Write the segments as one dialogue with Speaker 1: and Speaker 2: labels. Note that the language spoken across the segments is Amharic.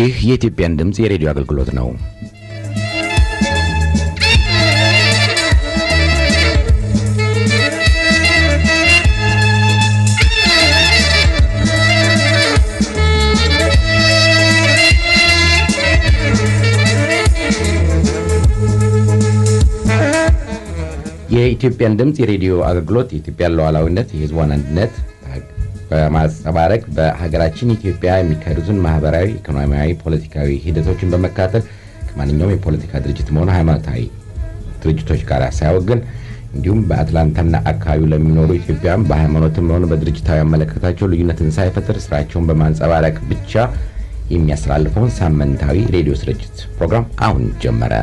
Speaker 1: ይህ የኢትዮጵያን ድምፅ የሬዲዮ አገልግሎት ነው። የኢትዮጵያን ድምፅ የሬዲዮ አገልግሎት የኢትዮጵያን ሉዓላዊነት፣ የሕዝቧን አንድነት በማንጸባረቅ በሀገራችን ኢትዮጵያ የሚካሄዱትን ማህበራዊ፣ ኢኮኖሚያዊ፣ ፖለቲካዊ ሂደቶችን በመካተል ከማንኛውም የፖለቲካ ድርጅትም ሆነ ሃይማኖታዊ ድርጅቶች ጋር ሳያወግን እንዲሁም በአትላንታና አካባቢው ለሚኖሩ ኢትዮጵያውያን በሃይማኖትም ሆነ በድርጅታዊ አመለካከታቸው ልዩነትን ሳይፈጥር ስራቸውን በማንጸባረቅ ብቻ የሚያስተላልፈውን ሳምንታዊ ሬዲዮ ስርጭት ፕሮግራም አሁን ጀመረ።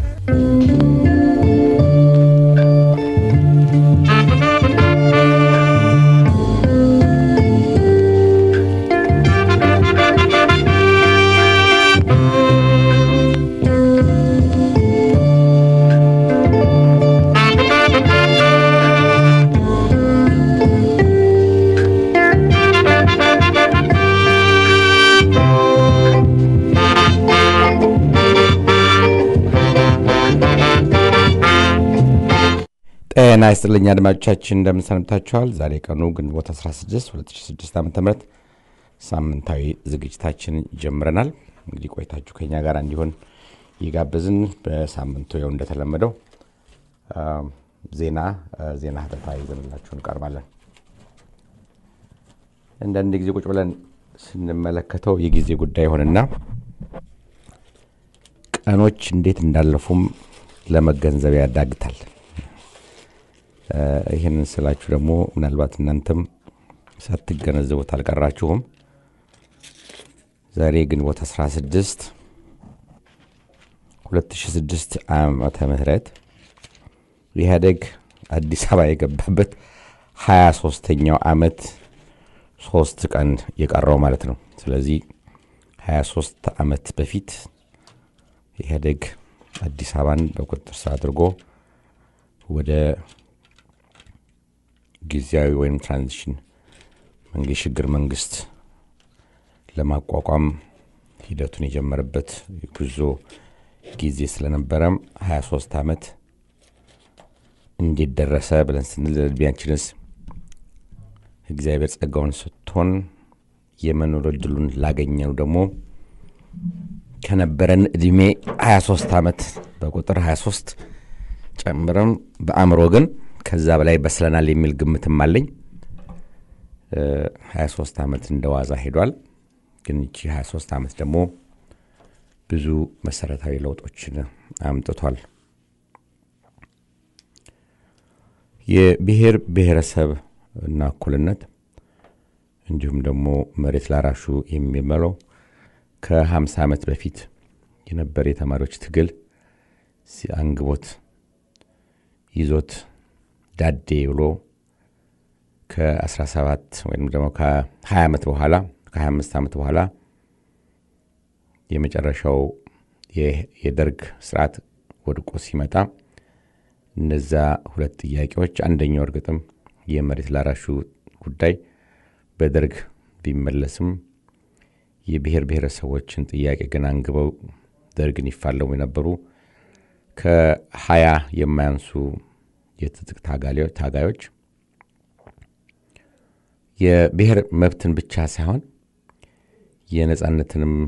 Speaker 1: ጤና ይስጥልኝ አድማጮቻችን፣ እንደምን ሰንብታችኋል? ዛሬ ቀኑ ግንቦት 16 2006 ዓ ም ሳምንታዊ ዝግጅታችን ጀምረናል። እንግዲህ ቆይታችሁ ከኛ ጋር እንዲሆን እየጋበዝን በሳምንቱ ያው እንደተለመደው ዜና ዜና ህተታ ይዘንላችሁ እንቀርባለን። አንዳንድ ጊዜ ቁጭ ብለን ስንመለከተው የጊዜ ጉዳይ ይሆንና ቀኖች እንዴት እንዳለፉም ለመገንዘብ ያዳግታል። ይህንን ስላችሁ ደግሞ ምናልባት እናንተም ሳትገነዘቡት አልቀራችሁም። ዛሬ ግንቦት 16 2006 ዓመተ ምህረት ኢህአዴግ አዲስ አበባ የገባበት 23ተኛው ዓመት ሶስት ቀን የቀረው ማለት ነው። ስለዚህ 23 ዓመት በፊት ኢህአዴግ አዲስ አበባን በቁጥጥር ስር አድርጎ ወደ ጊዜያዊ ወይም ትራንዚሽን መንግስት ሽግግር መንግስት ለማቋቋም ሂደቱን የጀመረበት ጉዞ ጊዜ ስለነበረም 23 ዓመት እንዴት ደረሰ ብለን ስንል እድሜያችንስ እግዚአብሔር ጸጋውን ሰጥቶን የመኖር እድሉን ላገኘው ደግሞ ከነበረን እድሜ 23 ዓመት በቁጥር 23 ጨምረም በአእምሮ ግን ከዛ በላይ በስለናል የሚል ግምትም አለኝ። 23 ዓመት እንደ ዋዛ ሄዷል። ግን ይቺ 23 ዓመት ደግሞ ብዙ መሰረታዊ ለውጦችን አምጥቷል። የብሔር ብሔረሰብ እና እኩልነት እንዲሁም ደግሞ መሬት ላራሹ የሚመለው ከ50 ዓመት በፊት የነበረ የተማሪዎች ትግል አንግቦት ይዞት ዳዴ ብሎ ከ17 ወይም ደግሞ ከ20 ዓመት በኋላ ከ25 ዓመት በኋላ የመጨረሻው የደርግ ስርዓት ወድቆ ሲመጣ እነዛ ሁለት ጥያቄዎች አንደኛው እርግጥም የመሬት ላራሹ ጉዳይ በደርግ ቢመለስም የብሔር ብሔረሰቦችን ጥያቄ ግን አንግበው ደርግን ይፋለሙ የነበሩ ከሀያ የማያንሱ የትጥቅ ታጋዮች የብሔር መብትን ብቻ ሳይሆን የነጻነትንም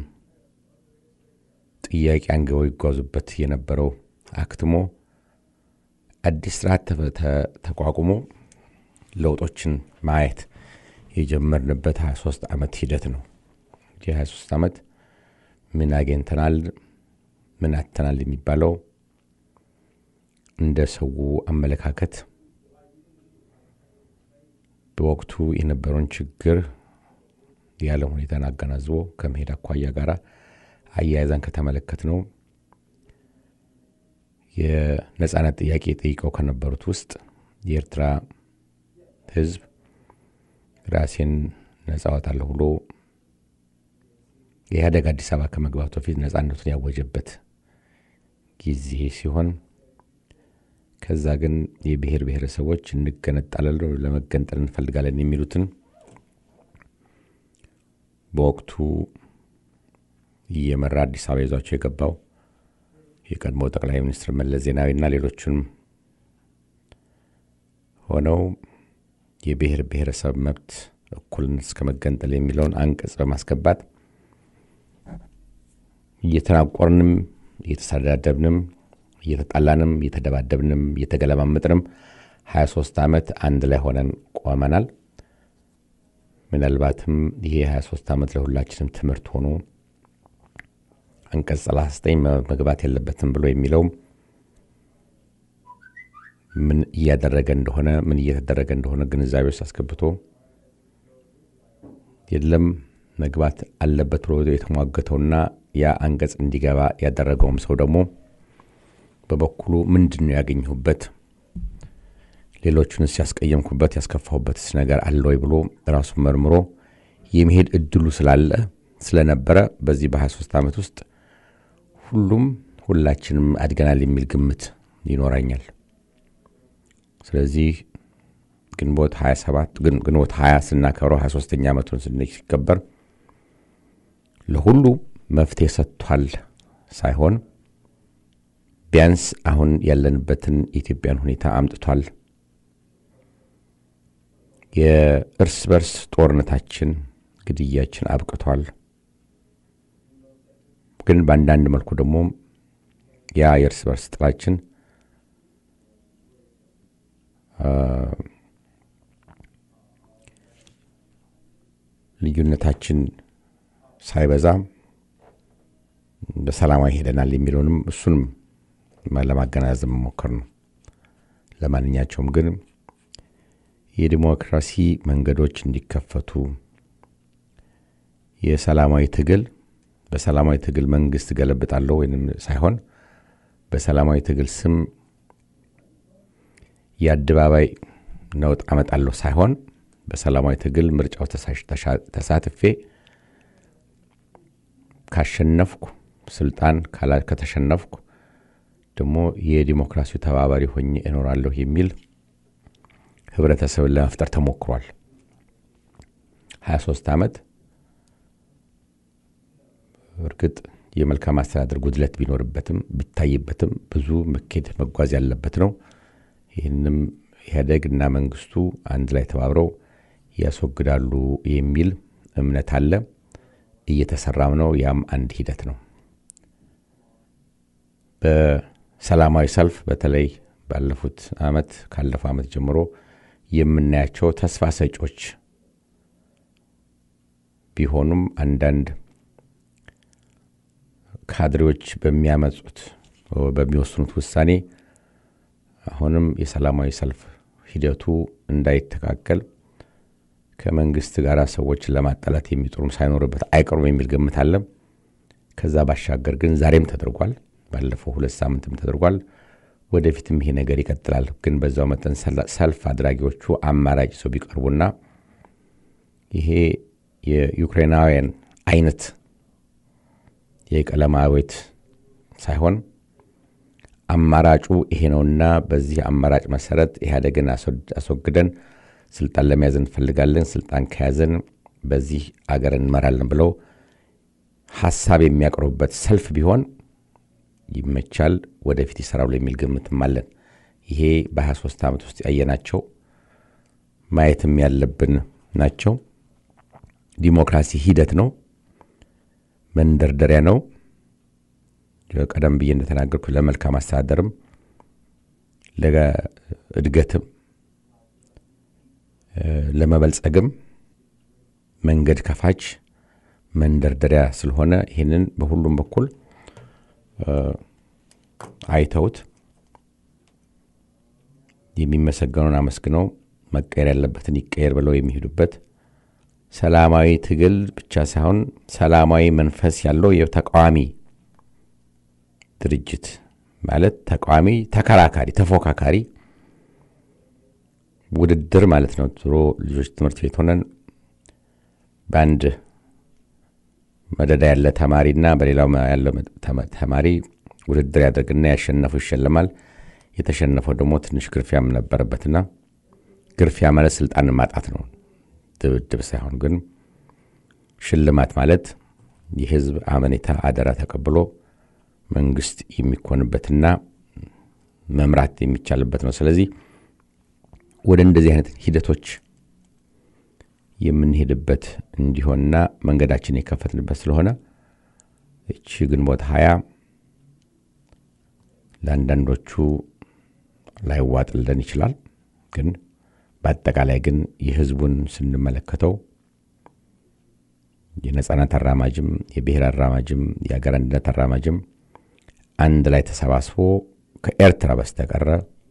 Speaker 1: ጥያቄ አንግበው ይጓዙበት የነበረው አክትሞ አዲስ ስርዓት ተቋቁሞ ለውጦችን ማየት የጀመርንበት 23 ዓመት ሂደት ነው። የ23 ዓመት ምን አግኝተናል፣ ምን አተናል የሚባለው እንደ ሰው አመለካከት በወቅቱ የነበረውን ችግር ያለ ሁኔታን አገናዝቦ ከመሄድ አኳያ ጋር አያይዘን ከተመለከት ነው የነጻነት ጥያቄ ጠይቀው ከነበሩት ውስጥ የኤርትራ ሕዝብ ራሴን ነጻ አወጣለሁ ብሎ የኢህአዴግ አዲስ አበባ ከመግባቱ በፊት ነጻነቱን ያወጀበት ጊዜ ሲሆን ከዛ ግን የብሔር ብሔረሰቦች እንገነጣለን ለመገንጠል እንፈልጋለን የሚሉትን በወቅቱ እየመራ አዲስ አበባ ይዟቸው የገባው የቀድሞ ጠቅላይ ሚኒስትር መለስ ዜናዊና ሌሎቹንም ሆነው የብሔር ብሔረሰብ መብት እኩልነት እስከ መገንጠል የሚለውን አንቀጽ በማስገባት እየተናቆርንም እየተሰዳደብንም እየተጣላንም እየተደባደብንም እየተገለማመጥንም 23 ዓመት አንድ ላይ ሆነን ቆመናል። ምናልባትም ይሄ 23 ዓመት ለሁላችንም ትምህርት ሆኖ አንቀጽ 39 መግባት የለበትም ብሎ የሚለውም ምን እያደረገ እንደሆነ ምን እየተደረገ እንደሆነ ግንዛቤ ውስጥ አስገብቶ የለም መግባት አለበት ብሎ የተሟገተውና ያ አንቀጽ እንዲገባ ያደረገውም ሰው ደግሞ በበኩሉ ምንድን ነው ያገኘሁበት፣ ሌሎቹንስ ያስቀየምኩበት ያስከፋሁበትስ ነገር አለ ወይ ብሎ ራሱን መርምሮ የመሄድ እድሉ ስላለ ስለነበረ በዚህ በ23 ዓመት ውስጥ ሁሉም ሁላችንም አድገናል የሚል ግምት ይኖረኛል። ስለዚህ ግንቦት 27 ግንቦት 20 ስናከብረው 23ኛ ዓመቱን ሲከበር ለሁሉ መፍትሄ ሰጥቷል ሳይሆን ቢያንስ አሁን ያለንበትን የኢትዮጵያን ሁኔታ አምጥቷል። የእርስ በርስ ጦርነታችን፣ ግድያችን አብቅቷል። ግን በአንዳንድ መልኩ ደግሞ ያ የእርስ በርስ ጥላችን ልዩነታችን ሳይበዛ በሰላማዊ ሄደናል የሚለውንም እሱንም ለማገናዘብ መሞከር ነው። ለማንኛቸውም ግን የዲሞክራሲ መንገዶች እንዲከፈቱ የሰላማዊ ትግል በሰላማዊ ትግል መንግስት ገለብጣለሁ ወይም ሳይሆን በሰላማዊ ትግል ስም የአደባባይ ነውጥ አመጣለሁ ሳይሆን በሰላማዊ ትግል ምርጫው ተሳትፌ ካሸነፍኩ ስልጣን ከተሸነፍኩ ደግሞ የዲሞክራሲው ተባባሪ ሆኜ እኖራለሁ የሚል ህብረተሰብን ለመፍጠር ተሞክሯል። 23 ዓመት እርግጥ የመልካም አስተዳደር ጉድለት ቢኖርበትም ቢታይበትም ብዙ መኬድ መጓዝ ያለበት ነው። ይህንም ኢህአዴግ እና መንግስቱ አንድ ላይ ተባብረው ያስወግዳሉ የሚል እምነት አለ። እየተሰራም ነው። ያም አንድ ሂደት ነው። በሰላማዊ ሰልፍ በተለይ ባለፉት አመት ካለፈው አመት ጀምሮ የምናያቸው ተስፋ ሰጮች ቢሆኑም አንዳንድ ካድሬዎች በሚያመጹት በሚወስኑት ውሳኔ አሁንም የሰላማዊ ሰልፍ ሂደቱ እንዳይተካከል ከመንግስት ጋር ሰዎችን ለማጣላት የሚጥሩም ሳይኖርበት አይቀሩም የሚል ግምት አለ። ከዛ ባሻገር ግን ዛሬም ተደርጓል። ባለፈው ሁለት ሳምንትም ተደርጓል። ወደፊትም ይሄ ነገር ይቀጥላል። ግን በዛው መጠን ሰልፍ አድራጊዎቹ አማራጭ ሰው ቢቀርቡና ይሄ የዩክሬናውያን አይነት የቀለም አቤት ሳይሆን አማራጩ ይሄ ነውና በዚህ አማራጭ መሰረት ኢህአዴግን አስወግደን ስልጣን ለመያዝ እንፈልጋለን፣ ስልጣን ከያዘን በዚህ አገር እንመራለን ብለው ሀሳብ የሚያቀርቡበት ሰልፍ ቢሆን ይመቻል፣ ወደፊት ይሰራሉ የሚል ግምትም አለን። ይሄ በ23 ዓመት ውስጥ ያየናቸው ማየትም ያለብን ናቸው። ዲሞክራሲ ሂደት ነው፣ መንደርደሪያ ነው። ቀደም ብዬ እንደተናገርኩ ለመልካም አስተዳደርም ለእድገትም ለመበልጸግም መንገድ ከፋች መንደርደሪያ ስለሆነ ይህንን በሁሉም በኩል አይተውት የሚመሰገነውን አመስግነው መቀየር ያለበትን ይቀየር ብለው የሚሄዱበት ሰላማዊ ትግል ብቻ ሳይሆን ሰላማዊ መንፈስ ያለው የተቃዋሚ ድርጅት ማለት ተቃዋሚ፣ ተከራካሪ፣ ተፎካካሪ ውድድር ማለት ነው። ድሮ ልጆች ትምህርት ቤት ሆነን በአንድ መደዳ ያለ ተማሪና በሌላው ያለው ተማሪ ውድድር ያደርግና ያሸነፈው ይሸለማል። የተሸነፈው ደግሞ ትንሽ ግርፊያም ነበረበትና ግርፊያ ማለት ስልጣንን ማጣት ነው፣ ድብድብ ሳይሆን ግን ሽልማት ማለት የህዝብ አመኔታ አደራ ተቀብሎ መንግስት የሚኮንበትና መምራት የሚቻልበት ነው። ስለዚህ ወደ እንደዚህ አይነት ሂደቶች የምንሄድበት እንዲሆንና መንገዳችን የከፈትንበት ስለሆነ እቺ ግንቦት ሀያ ለአንዳንዶቹ ላይዋጥልን ይችላል። ግን በአጠቃላይ ግን የህዝቡን ስንመለከተው የነጻነት አራማጅም የብሔር አራማጅም የሀገር አንድነት አራማጅም አንድ ላይ ተሰባስቦ ከኤርትራ በስተቀረ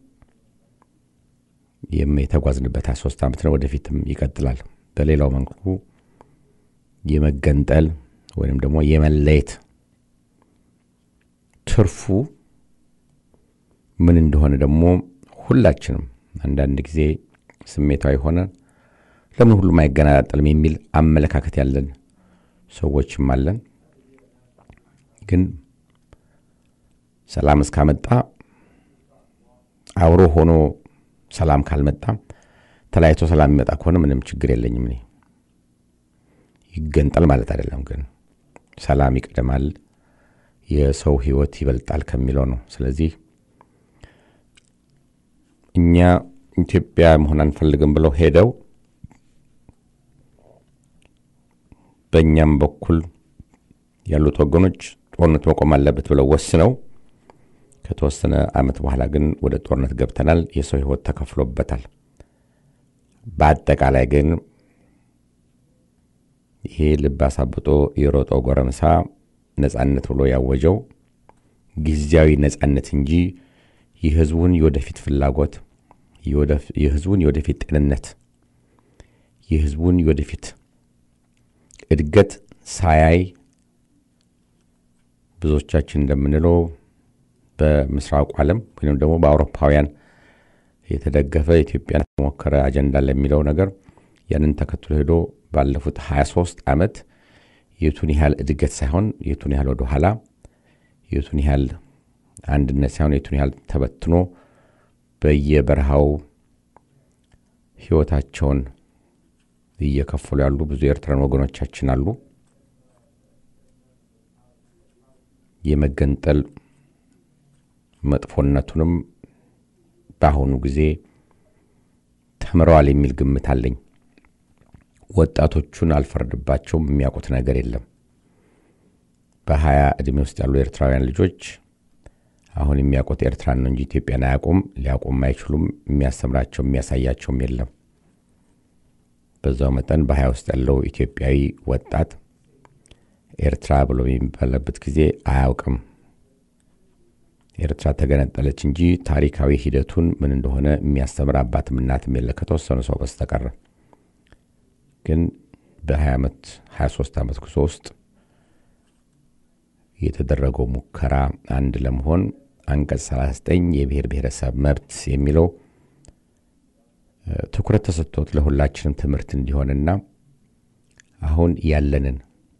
Speaker 1: የተጓዝንበት ሀያ ሶስት ዓመት ነው። ወደፊትም ይቀጥላል። በሌላው መልኩ የመገንጠል ወይም ደግሞ የመለየት ትርፉ ምን እንደሆነ ደግሞ ሁላችንም አንዳንድ ጊዜ ስሜታዊ ሆነ ለምን ሁሉም አይገነጣጠልም የሚል አመለካከት ያለን ሰዎችም አለን። ግን ሰላም እስካመጣ አብሮ ሆኖ ሰላም ካልመጣ ተለያይቶ ሰላም የሚመጣ ከሆነ ምንም ችግር የለኝም። እኔ ይገንጠል ማለት አይደለም፣ ግን ሰላም ይቀደማል፣ የሰው ህይወት ይበልጣል ከሚለው ነው። ስለዚህ እኛ ኢትዮጵያ መሆን አንፈልግም ብለው ሄደው በእኛም በኩል ያሉት ወገኖች ጦርነት መቆም አለበት ብለው ወስነው ከተወሰነ ዓመት በኋላ ግን ወደ ጦርነት ገብተናል። የሰው ህይወት ተከፍሎበታል። በአጠቃላይ ግን ይሄ ልብ አሳብጦ የሮጠው ጎረምሳ ነጻነት ብሎ ያወጀው ጊዜያዊ ነጻነት እንጂ የህዝቡን የወደፊት ፍላጎት፣ የህዝቡን የወደፊት ጤንነት፣ የህዝቡን የወደፊት እድገት ሳያይ ብዙዎቻችን እንደምንለው በምስራቁ ዓለም ወይም ደግሞ በአውሮፓውያን የተደገፈ ኢትዮጵያን ሞከረ አጀንዳ ለሚለው ነገር ያንን ተከትሎ ሄዶ ባለፉት 23 ዓመት የቱን ያህል እድገት ሳይሆን የቱን ያህል ወደ ኋላ የቱን ያህል አንድነት ሳይሆን የቱን ያህል ተበትኖ በየበረሃው ህይወታቸውን እየከፈሉ ያሉ ብዙ የኤርትራን ወገኖቻችን አሉ። የመገንጠል መጥፎነቱንም በአሁኑ ጊዜ ተምረዋል የሚል ግምት አለኝ። ወጣቶቹን አልፈርድባቸውም፣ የሚያውቁት ነገር የለም። በሀያ ዕድሜ ውስጥ ያሉ ኤርትራውያን ልጆች አሁን የሚያውቁት ኤርትራን ነው እንጂ ኢትዮጵያን አያውቁም፣ ሊያውቁም አይችሉም። የሚያስተምራቸው የሚያሳያቸውም የለም። በዛው መጠን በሀያ ውስጥ ያለው ኢትዮጵያዊ ወጣት ኤርትራ ብሎ የሚባለበት ጊዜ አያውቅም። ኤርትራ ተገነጠለች እንጂ ታሪካዊ ሂደቱን ምን እንደሆነ የሚያስተምር አባትም እናትም የለ ከተወሰኑ ሰው በስተቀረ። ግን በ20 ዓመት 23 ዓመት ጉዞ ውስጥ የተደረገው ሙከራ አንድ ለመሆን አንቀጽ 39 የብሔር ብሔረሰብ መብት የሚለው ትኩረት ተሰጥቶት ለሁላችንም ትምህርት እንዲሆንና አሁን ያለንን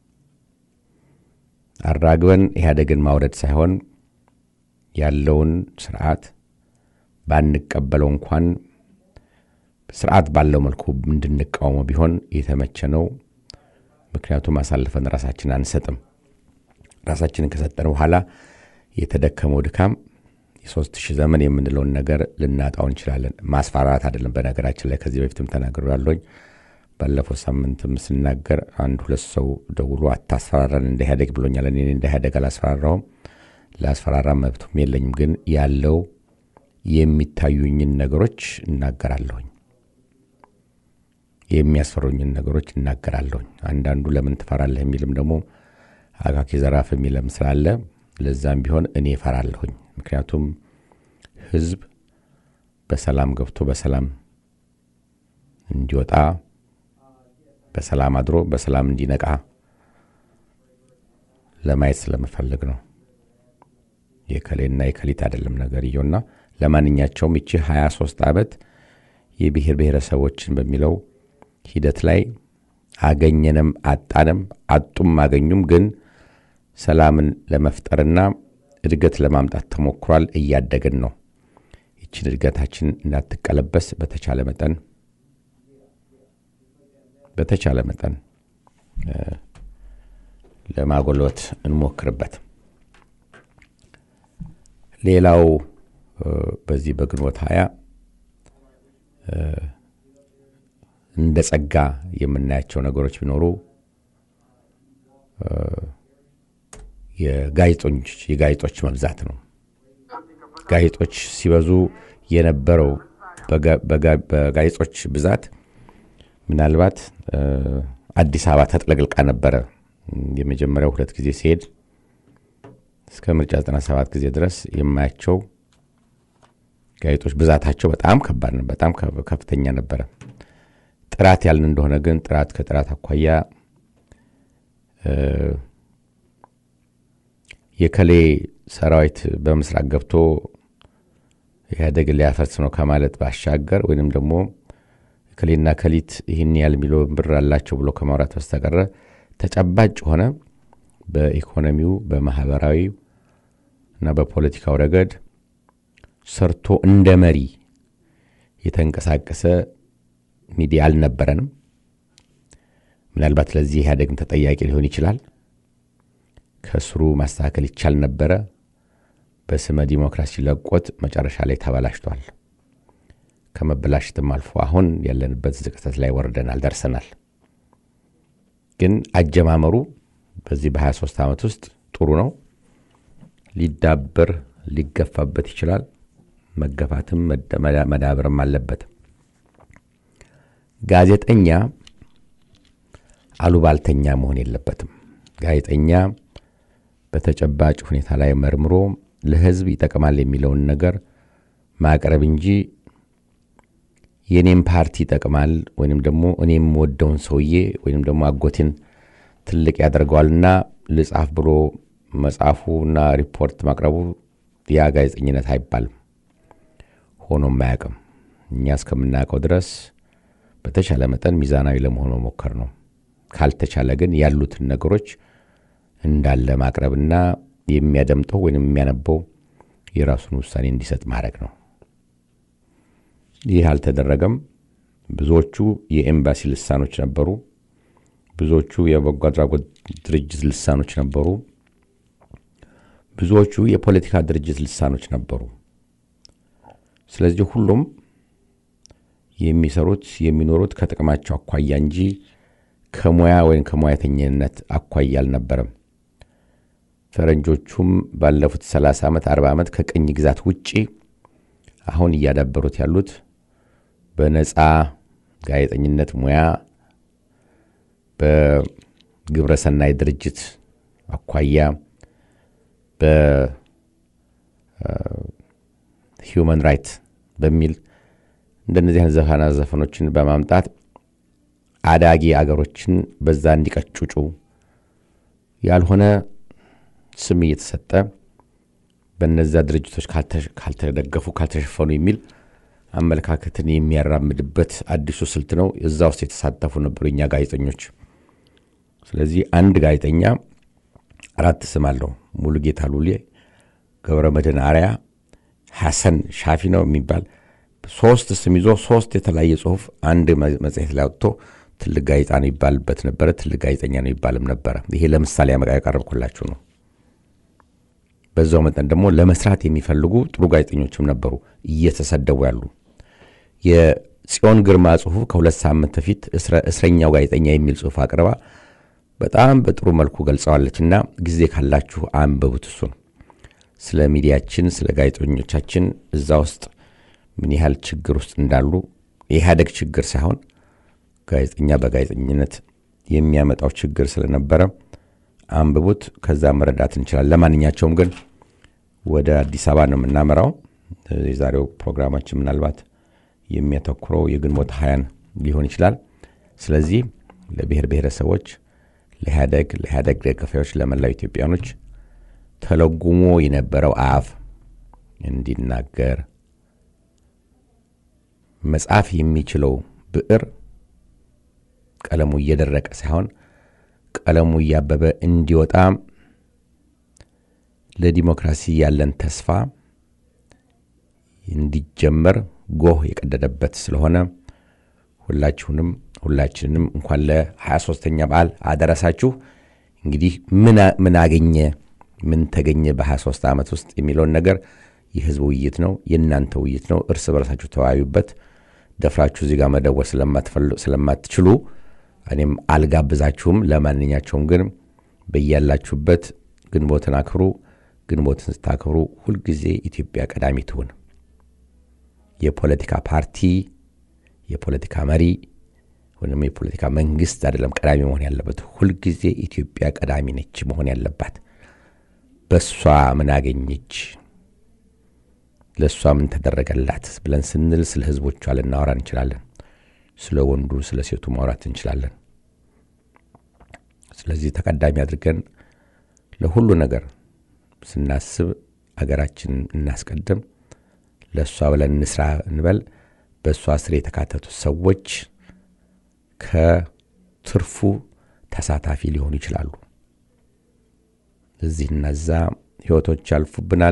Speaker 1: አራግበን ኢህአዴግን ማውረድ ሳይሆን ያለውን ስርዓት ባንቀበለው እንኳን ስርዓት ባለው መልኩ እንድንቃወመው ቢሆን የተመቸ ነው። ምክንያቱም አሳልፈን ራሳችን አንሰጥም። ራሳችንን ከሰጠን በኋላ የተደከመው ድካም የሶስት ሺህ ዘመን የምንለውን ነገር ልናጣው እንችላለን። ማስፈራራት አይደለም። በነገራችን ላይ ከዚህ በፊትም ተናግሮ ያለኝ ባለፈው ሳምንትም ስናገር አንድ ሁለት ሰው ደውሎ አታስፈራራን እንደ ኢህአዴግ ብሎኛል። እኔ እንደ ኢህአዴግ አላስፈራራውም፣ ላስፈራራ መብቱም የለኝም። ግን ያለው የሚታዩኝን ነገሮች እናገራለሁኝ፣ የሚያስፈሩኝን ነገሮች እናገራለሁኝ። አንዳንዱ ለምን ትፈራለህ የሚልም ደግሞ አካኪ ዘራፍ የሚለም ስላለ ለዛም ቢሆን እኔ እፈራለሁኝ። ምክንያቱም ህዝብ በሰላም ገብቶ በሰላም እንዲወጣ በሰላም አድሮ በሰላም እንዲነቃ ለማየት ስለምፈልግ ነው። የከሌና የከሊት አይደለም ነገርየውና ለማንኛቸውም ይቺ 23 ዓመት የብሔር ብሔረሰቦችን በሚለው ሂደት ላይ አገኘንም አጣንም አጡም አገኙም ግን ሰላምን ለመፍጠርና እድገት ለማምጣት ተሞክሯል። እያደግን ነው። ይችን እድገታችን እንዳትቀለበስ በተቻለ መጠን በተቻለ መጠን ለማጎልበት እንሞክርበት። ሌላው በዚህ በግንቦት ሀያ እንደ ጸጋ የምናያቸው ነገሮች ቢኖሩ የጋዜጦች መብዛት ነው። ጋዜጦች ሲበዙ የነበረው በጋዜጦች ብዛት ምናልባት አዲስ አበባ ተጥለቅልቃ ነበረ። የመጀመሪያው ሁለት ጊዜ ሲሄድ እስከ ምርጫ 97 ጊዜ ድረስ የማያቸው ጋዜጦች ብዛታቸው በጣም ከባድ ነው፣ በጣም ከፍተኛ ነበረ። ጥራት ያልን እንደሆነ ግን ጥራት ከጥራት አኳያ የከሌ ሰራዊት በምስራቅ ገብቶ ኢህአዴግ ሊያፈርስ ነው ከማለት ባሻገር ወይንም ደግሞ ከሌና ከሊት ይህን ያህል ሚሊዮን ብር አላቸው ብሎ ከማውራት በስተቀረ ተጨባጭ ሆነ በኢኮኖሚው በማህበራዊ እና በፖለቲካው ረገድ ሰርቶ እንደ መሪ የተንቀሳቀሰ ሚዲያ አልነበረንም። ምናልባት ለዚህ ኢህአዴግም ተጠያቂ ሊሆን ይችላል። ከስሩ ማስተካከል ይቻል ነበረ። በስመ ዲሞክራሲ ለቆት መጨረሻ ላይ ተበላሽቷል። ከመበላሽትም አልፎ አሁን ያለንበት ዝቅጠት ላይ ወርደናል፣ ደርሰናል። ግን አጀማመሩ በዚህ በ23 ዓመት ውስጥ ጥሩ ነው። ሊዳበር ሊገፋበት ይችላል። መገፋትም መዳበርም አለበት። ጋዜጠኛ አሉባልተኛ መሆን የለበትም። ጋዜጠኛ በተጨባጭ ሁኔታ ላይ መርምሮ ለሕዝብ ይጠቅማል የሚለውን ነገር ማቅረብ እንጂ የኔም ፓርቲ ይጠቅማል ወይም ደግሞ እኔ የምወደውን ሰውዬ ወይም ደግሞ አጎቴን ትልቅ ያደርገዋልና ልጻፍ ብሎ መጽሐፉና ሪፖርት ማቅረቡ ያ ጋዜጠኝነት አይባልም። ሆኖም አያውቅም። እኛ እስከምናውቀው ድረስ በተቻለ መጠን ሚዛናዊ ለመሆን መሞከር ነው። ካልተቻለ ግን ያሉትን ነገሮች እንዳለ ማቅረብና የሚያደምጠው ወይም የሚያነበው የራሱን ውሳኔ እንዲሰጥ ማድረግ ነው። ይህ አልተደረገም። ብዙዎቹ የኤምባሲ ልሳኖች ነበሩ። ብዙዎቹ የበጎ አድራጎት ድርጅት ልሳኖች ነበሩ። ብዙዎቹ የፖለቲካ ድርጅት ልሳኖች ነበሩ። ስለዚህ ሁሉም የሚሰሩት የሚኖሩት ከጥቅማቸው አኳያ እንጂ ከሙያ ወይም ከሙያተኝነት አኳያ አልነበረም። ፈረንጆቹም ባለፉት 30 ዓመት 40 ዓመት ከቅኝ ግዛት ውጪ አሁን እያዳበሩት ያሉት በነፃ ጋዜጠኝነት ሙያ በግብረሰናይ ድርጅት አኳያ በሂውማን ራይት በሚል እንደነዚህ አይነት ዘፈና ዘፈኖችን በማምጣት አዳጊ አገሮችን በዛ እንዲቀጩጩ ያልሆነ ስም እየተሰጠ በነዛ ድርጅቶች ካልተደገፉ ካልተሸፈኑ የሚል አመለካከትን የሚያራምድበት አዲሱ ስልት ነው። እዛ ውስጥ የተሳተፉ ነበሩ የኛ ጋዜጠኞች። ስለዚህ አንድ ጋዜጠኛ አራት ስም አለው። ሙሉጌታ ሉሌ፣ ገብረ መድህን አርያ፣ ሐሰን ሻፊ ነው የሚባል ሶስት ስም ይዞ ሶስት የተለያየ ጽሁፍ አንድ መጽሔት ላይ ወጥቶ ትልቅ ጋዜጣ ነው ይባልበት ነበረ። ትልቅ ጋዜጠኛ ነው ይባልም ነበረ። ይሄ ለምሳሌ ያቀረብኩላችሁ ነው። በዛው መጠን ደግሞ ለመስራት የሚፈልጉ ጥሩ ጋዜጠኞችም ነበሩ እየተሰደቡ ያሉ። የጽዮን ግርማ ጽሁፍ ከሁለት ሳምንት በፊት እስረኛው ጋዜጠኛ የሚል ጽሁፍ አቅርባ በጣም በጥሩ መልኩ ገልጸዋለች እና ጊዜ ካላችሁ አንብቡት። እሱን ስለ ሚዲያችን፣ ስለ ጋዜጠኞቻችን እዛ ውስጥ ምን ያህል ችግር ውስጥ እንዳሉ የኢህአደግ ችግር ሳይሆን ጋዜጠኛ በጋዜጠኝነት የሚያመጣው ችግር ስለነበረ አንብቡት። ከዛ መረዳት እንችላለን። ለማንኛቸውም ግን ወደ አዲስ አበባ ነው የምናመራው። የዛሬው ፕሮግራማችን ምናልባት የሚያተኩረው የግንቦት ሀያን ሊሆን ይችላል። ስለዚህ ለብሔር ብሔረሰቦች፣ ለኢህአደግ፣ ለኢህአደግ ደጋፊዎች፣ ለመላው ኢትዮጵያኖች ተለጉሞ የነበረው አፍ እንዲናገር መጻፍ የሚችለው ብዕር ቀለሙ እየደረቀ ሳይሆን ቀለሙ እያበበ እንዲወጣ ለዲሞክራሲ ያለን ተስፋ እንዲጀመር ጎህ የቀደደበት ስለሆነ ሁላችሁንም ሁላችንንም እንኳን ለ23ተኛ በዓል አደረሳችሁ። እንግዲህ ምን አገኘ ምን ተገኘ በ23 ዓመት ውስጥ የሚለውን ነገር የህዝብ ውይይት ነው፣ የእናንተ ውይይት ነው። እርስ በርሳችሁ ተወያዩበት። ደፍራችሁ እዚህ ጋር መደወል ስለማትችሉ እኔም አልጋብዛችሁም። ለማንኛቸውም ግን በያላችሁበት ግንቦትን አክብሩ። ግንቦትን ስታክብሩ ሁልጊዜ ኢትዮጵያ ቀዳሚ ትሁን። የፖለቲካ ፓርቲ የፖለቲካ መሪ ወይም የፖለቲካ መንግስት አይደለም ቀዳሚ መሆን ያለበት። ሁልጊዜ ኢትዮጵያ ቀዳሚ ነች መሆን ያለባት። በእሷ ምን አገኘች፣ ለእሷ ምን ተደረገላት ብለን ስንል ስለ ህዝቦቿ ልናወራ እንችላለን። ስለ ወንዱ ስለ ሴቱ ማውራት እንችላለን። ስለዚህ ተቀዳሚ አድርገን ለሁሉ ነገር ስናስብ አገራችንን እናስቀድም። ለእሷ ብለን እንስራ እንበል። በእሷ ስር የተካተቱት ሰዎች ከትርፉ ተሳታፊ ሊሆኑ ይችላሉ። እዚህና እዛ ህይወቶች ያልፉብናል።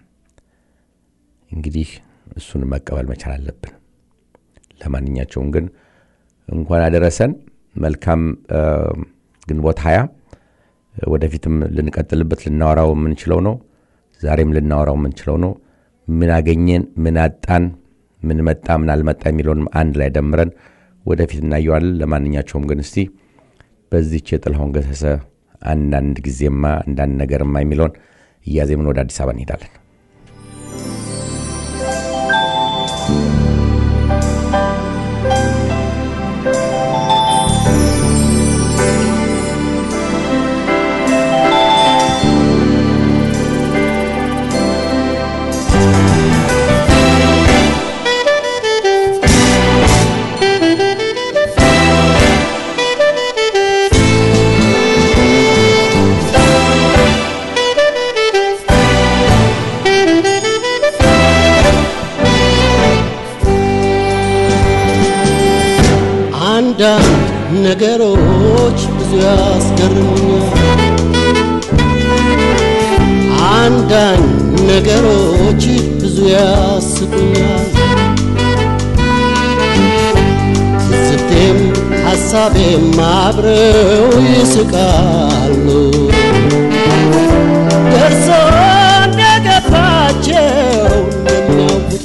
Speaker 1: እንግዲህ እሱን መቀበል መቻል አለብን። ለማንኛቸውም ግን እንኳን አደረሰን። መልካም ግንቦት ሀያ ወደፊትም ልንቀጥልበት ልናወራው የምንችለው ነው። ዛሬም ልናወራው የምንችለው ነው። ምን አገኘን፣ ምን አጣን፣ ምን መጣ፣ ምን አልመጣ የሚለውንም አንድ ላይ ደምረን ወደፊት እናየዋለን። ለማንኛቸውም ግን እስቲ በዚች የጥላሁን ገሰሰ አንዳንድ ጊዜማ አንዳንድ ነገርማ የሚለውን እያዜምን ወደ አዲስ አበባ እንሄዳለን።
Speaker 2: አንዳንድ ነገሮች ብዙ ያስገርሙኛል። አንዳንድ ነገሮች ብዙ ያስቁኛል። ትዝብቴም ሐሳቤም አብረው ይስቃሉ። ደርሶ እንደገባቸው እንደሚያውቁት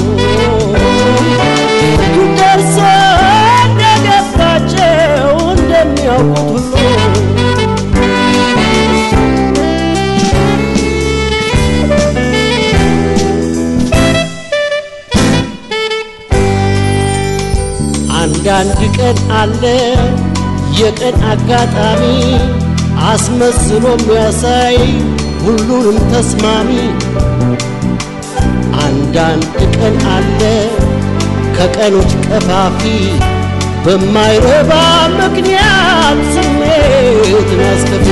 Speaker 2: ደርሶ እንደገባቸው እንደሚያውቁት ሁሉ አንዳንድ ቀን አለ የቀን አጋጣሚ አስመስሎ የሚያሳይ ሁሉንም ተስማሚ። አንዳንድ ቀን አለ ከቀኖች ቀፋፊ በማይረባ ምክንያት ስሜትን አስከፊ።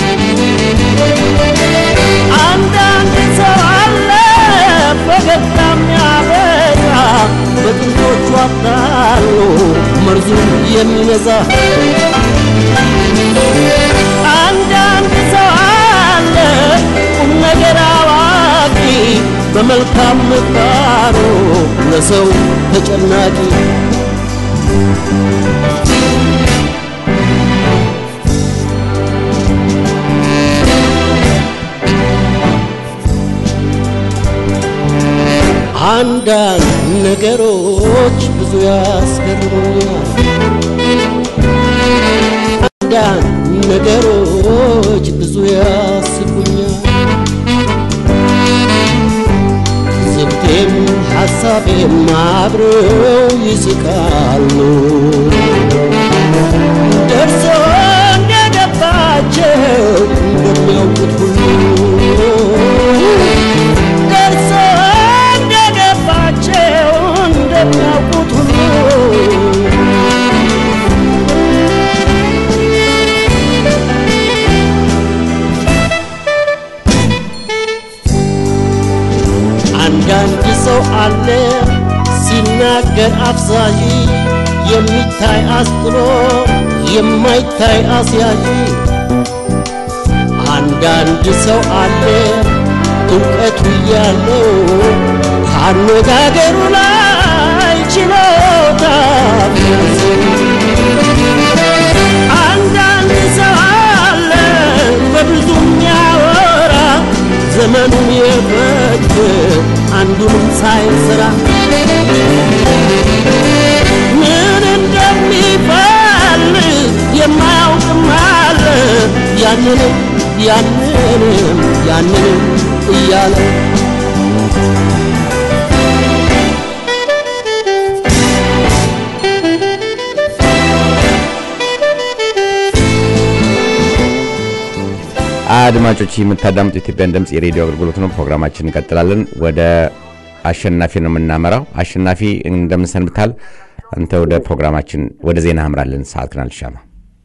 Speaker 2: አንዳንድ ሰው አለ ፈገግታ የሚያበዛ በጥንቶቹ አታሎ መርዙን የሚነዛ። አንዳንድ ሰው አለ ቁም ነገር አዋቂ በመልካም ምግባሩ ለሰው ተጨናቂ አንዳንድ ነገሮች ብዙ ያስገርሙኛል። አንዳንድ ነገሮች ብዙ ያስቁኛል። ዝብቴም ሐሳቤም አብረው ይስቃሉ። ደርሶ እንደገባቸው እንደሚያውቁት ሁሉ ደርሶ እንደገባቸው እንደሚያውቁት ሁሉ አንዳንድ ሰው አለ ሲናገር አፍዛዥ የሚታይ አስጥሎ የማይታይ አስያዥ አንዳንድ ሰው አለ እውቀቱ ያለው ከአነጋገሩ ላይ ችሎታ አንዳንድ ሰው አለ ቢሞክር አንዱንም ሳይሰራ ምን እንደሚፈልግ የማያውቅም አለ ያንንም ያንንም ያንንም እያለ
Speaker 1: አድማጮች የምታዳምጡ የኢትዮጵያን ድምፅ የሬዲዮ አገልግሎት ነው። ፕሮግራማችን እንቀጥላለን። ወደ አሸናፊ ነው የምናመራው። አሸናፊ እንደምንሰንብታል። አንተ ወደ ፕሮግራማችን ወደ ዜና አምራለን። ሰዓት ግን አልሻማ።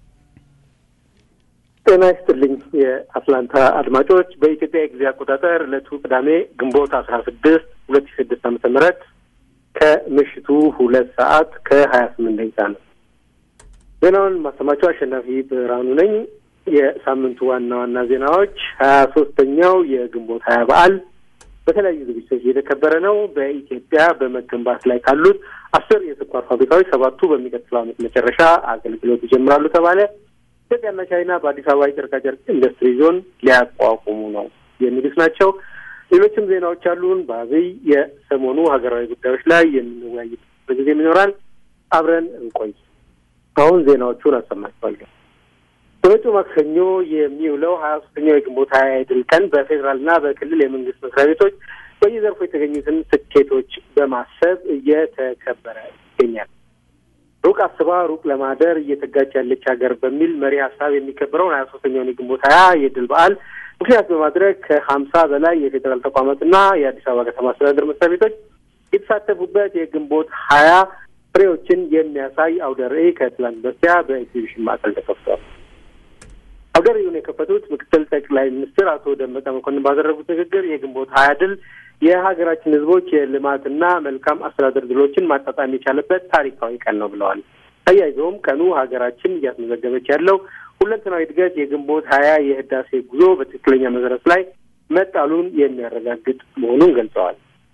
Speaker 3: ጤና ይስጥልኝ የአትላንታ አድማጮች። በኢትዮጵያ የጊዜ አቆጣጠር ዕለቱ ቅዳሜ ግንቦት አስራ ስድስት ሁለት ሺ ስድስት ዓመተ ምህረት ከምሽቱ ሁለት ሰዓት ከሀያ ስምንት ደቂቃ ነው። ዜናውን ማሰማቸው አሸናፊ ብርሃኑ ነኝ። የሳምንቱ ዋና ዋና ዜናዎች ሀያ ሶስተኛው የግንቦት ሀያ በዓል በተለያዩ ዝግጅቶች እየተከበረ ነው። በኢትዮጵያ በመገንባት ላይ ካሉት አስር የስኳር ፋብሪካዎች ሰባቱ በሚቀጥለው ዓመት መጨረሻ አገልግሎት ይጀምራሉ ተባለ። ኢትዮጵያና ቻይና በአዲስ አበባ የጨርቃጨርቅ ኢንዱስትሪ ዞን ሊያቋቁሙ ነው የሚሉት ናቸው። ሌሎችም ዜናዎች አሉን። በአብይ የሰሞኑ ሀገራዊ ጉዳዮች ላይ የምንወያይበት ጊዜም ይኖራል። አብረን እንቆይ። አሁን ዜናዎቹን አሰማችኋለሁ። በመጪው ማክሰኞ የሚውለው ሀያ ሶስተኛው የግንቦት ሀያ የድል ቀን በፌዴራልና በክልል የመንግስት መስሪያ ቤቶች በየዘርፉ የተገኙትን ስኬቶች በማሰብ እየተከበረ ይገኛል። ሩቅ አስባ ሩቅ ለማደር እየተጋጭ ያለች ሀገር በሚል መሪ ሀሳብ የሚከበረውን ሀያ ሶስተኛውን የግንቦት ሀያ የድል በዓል ምክንያት በማድረግ ከሀምሳ በላይ የፌዴራል ተቋማትና የአዲስ አበባ ከተማ አስተዳደር መስሪያ ቤቶች የተሳተፉበት የግንቦት ሀያ ፍሬዎችን የሚያሳይ አውደ ርዕይ ከትላንት በስቲያ በኤግዚቢሽን ማዕከል ተከፍቷል። አውደ ርዕዩን የከፈቱት ምክትል ጠቅላይ ሚኒስትር አቶ ደመቀ መኮንን ባደረጉት ንግግር የግንቦት ሀያ ድል የሀገራችን ሕዝቦች የልማትና መልካም አስተዳደር ድሎችን ማጣጣም የቻለበት ታሪካዊ ቀን ነው ብለዋል። አያይዘውም ቀኑ ሀገራችን እያስመዘገበች ያለው ሁለንተናዊ እድገት የግንቦት ሀያ የህዳሴ ጉዞ በትክክለኛ መሰረት ላይ መጣሉን የሚያረጋግጥ መሆኑን ገልጸዋል።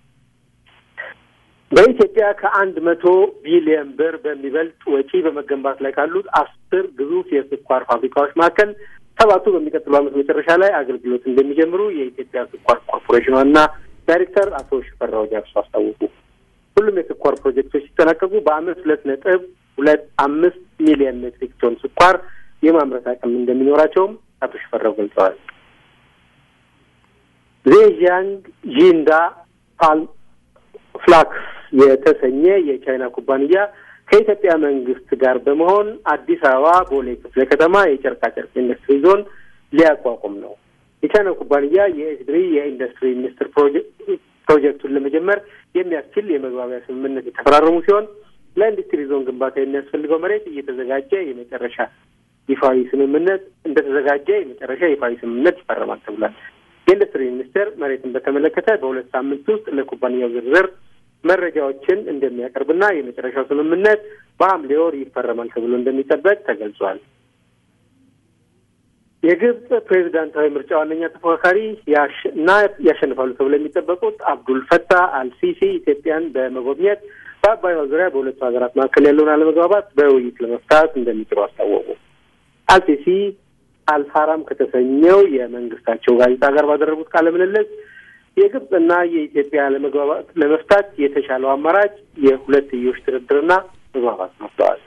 Speaker 3: በኢትዮጵያ ከአንድ መቶ ቢሊዮን ብር በሚበልጥ ወጪ በመገንባት ላይ ካሉት አስር ግዙፍ የስኳር ፋብሪካዎች መካከል ሰባቱ በሚቀጥለው ዓመት መጨረሻ ላይ አገልግሎት እንደሚጀምሩ የኢትዮጵያ ስኳር ኮርፖሬሽን ዋና ዳይሬክተር አቶ ሽፈራው ጃርሶ አስታወቁ። ሁሉም የስኳር ፕሮጀክቶች ሲጠናቀቁ በዓመት ሁለት ነጥብ ሁለት አምስት ሚሊዮን ሜትሪክ ቶን ስኳር የማምረት አቅም እንደሚኖራቸውም አቶ ሽፈራው ገልጸዋል። ዜዣንግ ዢንዳ ፓል ፍላክስ የተሰኘ የቻይና ኩባንያ ከኢትዮጵያ መንግስት ጋር በመሆን አዲስ አበባ ቦሌ ክፍለ ከተማ የጨርቃጨርቅ ኢንዱስትሪ ዞን ሊያቋቁም ነው። የቻይና ኩባንያ የኤስድሪ የኢንዱስትሪ ሚኒስትር ፕሮጀክቱን ለመጀመር የሚያስችል የመግባቢያ ስምምነት የተፈራረሙ ሲሆን ለኢንዱስትሪ ዞን ግንባታ የሚያስፈልገው መሬት እየተዘጋጀ የመጨረሻ ይፋዊ ስምምነት እንደተዘጋጀ የመጨረሻ ይፋዊ ስምምነት ይፈረማል ተብሏል። የኢንዱስትሪ ሚኒስቴር መሬትን በተመለከተ በሁለት ሳምንት ውስጥ ለኩባንያው ዝርዝር መረጃዎችን እንደሚያቀርብና የመጨረሻው ስምምነት በሐምሌ ወር ይፈረማል ተብሎ እንደሚጠበቅ ተገልጿል። የግብጽ ፕሬዚዳንታዊ ምርጫ ዋነኛ ተፎካካሪ እና ያሸንፋሉ ተብሎ የሚጠበቁት አብዱል ፈታህ አልሲሲ ኢትዮጵያን በመጎብኘት በአባይዋ ዙሪያ በሁለቱ ሀገራት መካከል ያለውን አለመግባባት በውይይት ለመፍታት እንደሚጥሩ አስታወቁ። አልሲሲ አልሀራም ከተሰኘው የመንግስታቸው ጋዜጣ ጋር ባደረጉት ቃለ ምልልስ የግብጽና የኢትዮጵያ አለመግባባት ለመፍታት የተሻለው አማራጭ የሁለትዮሽ ድርድርና መግባባት ነው ብለዋል።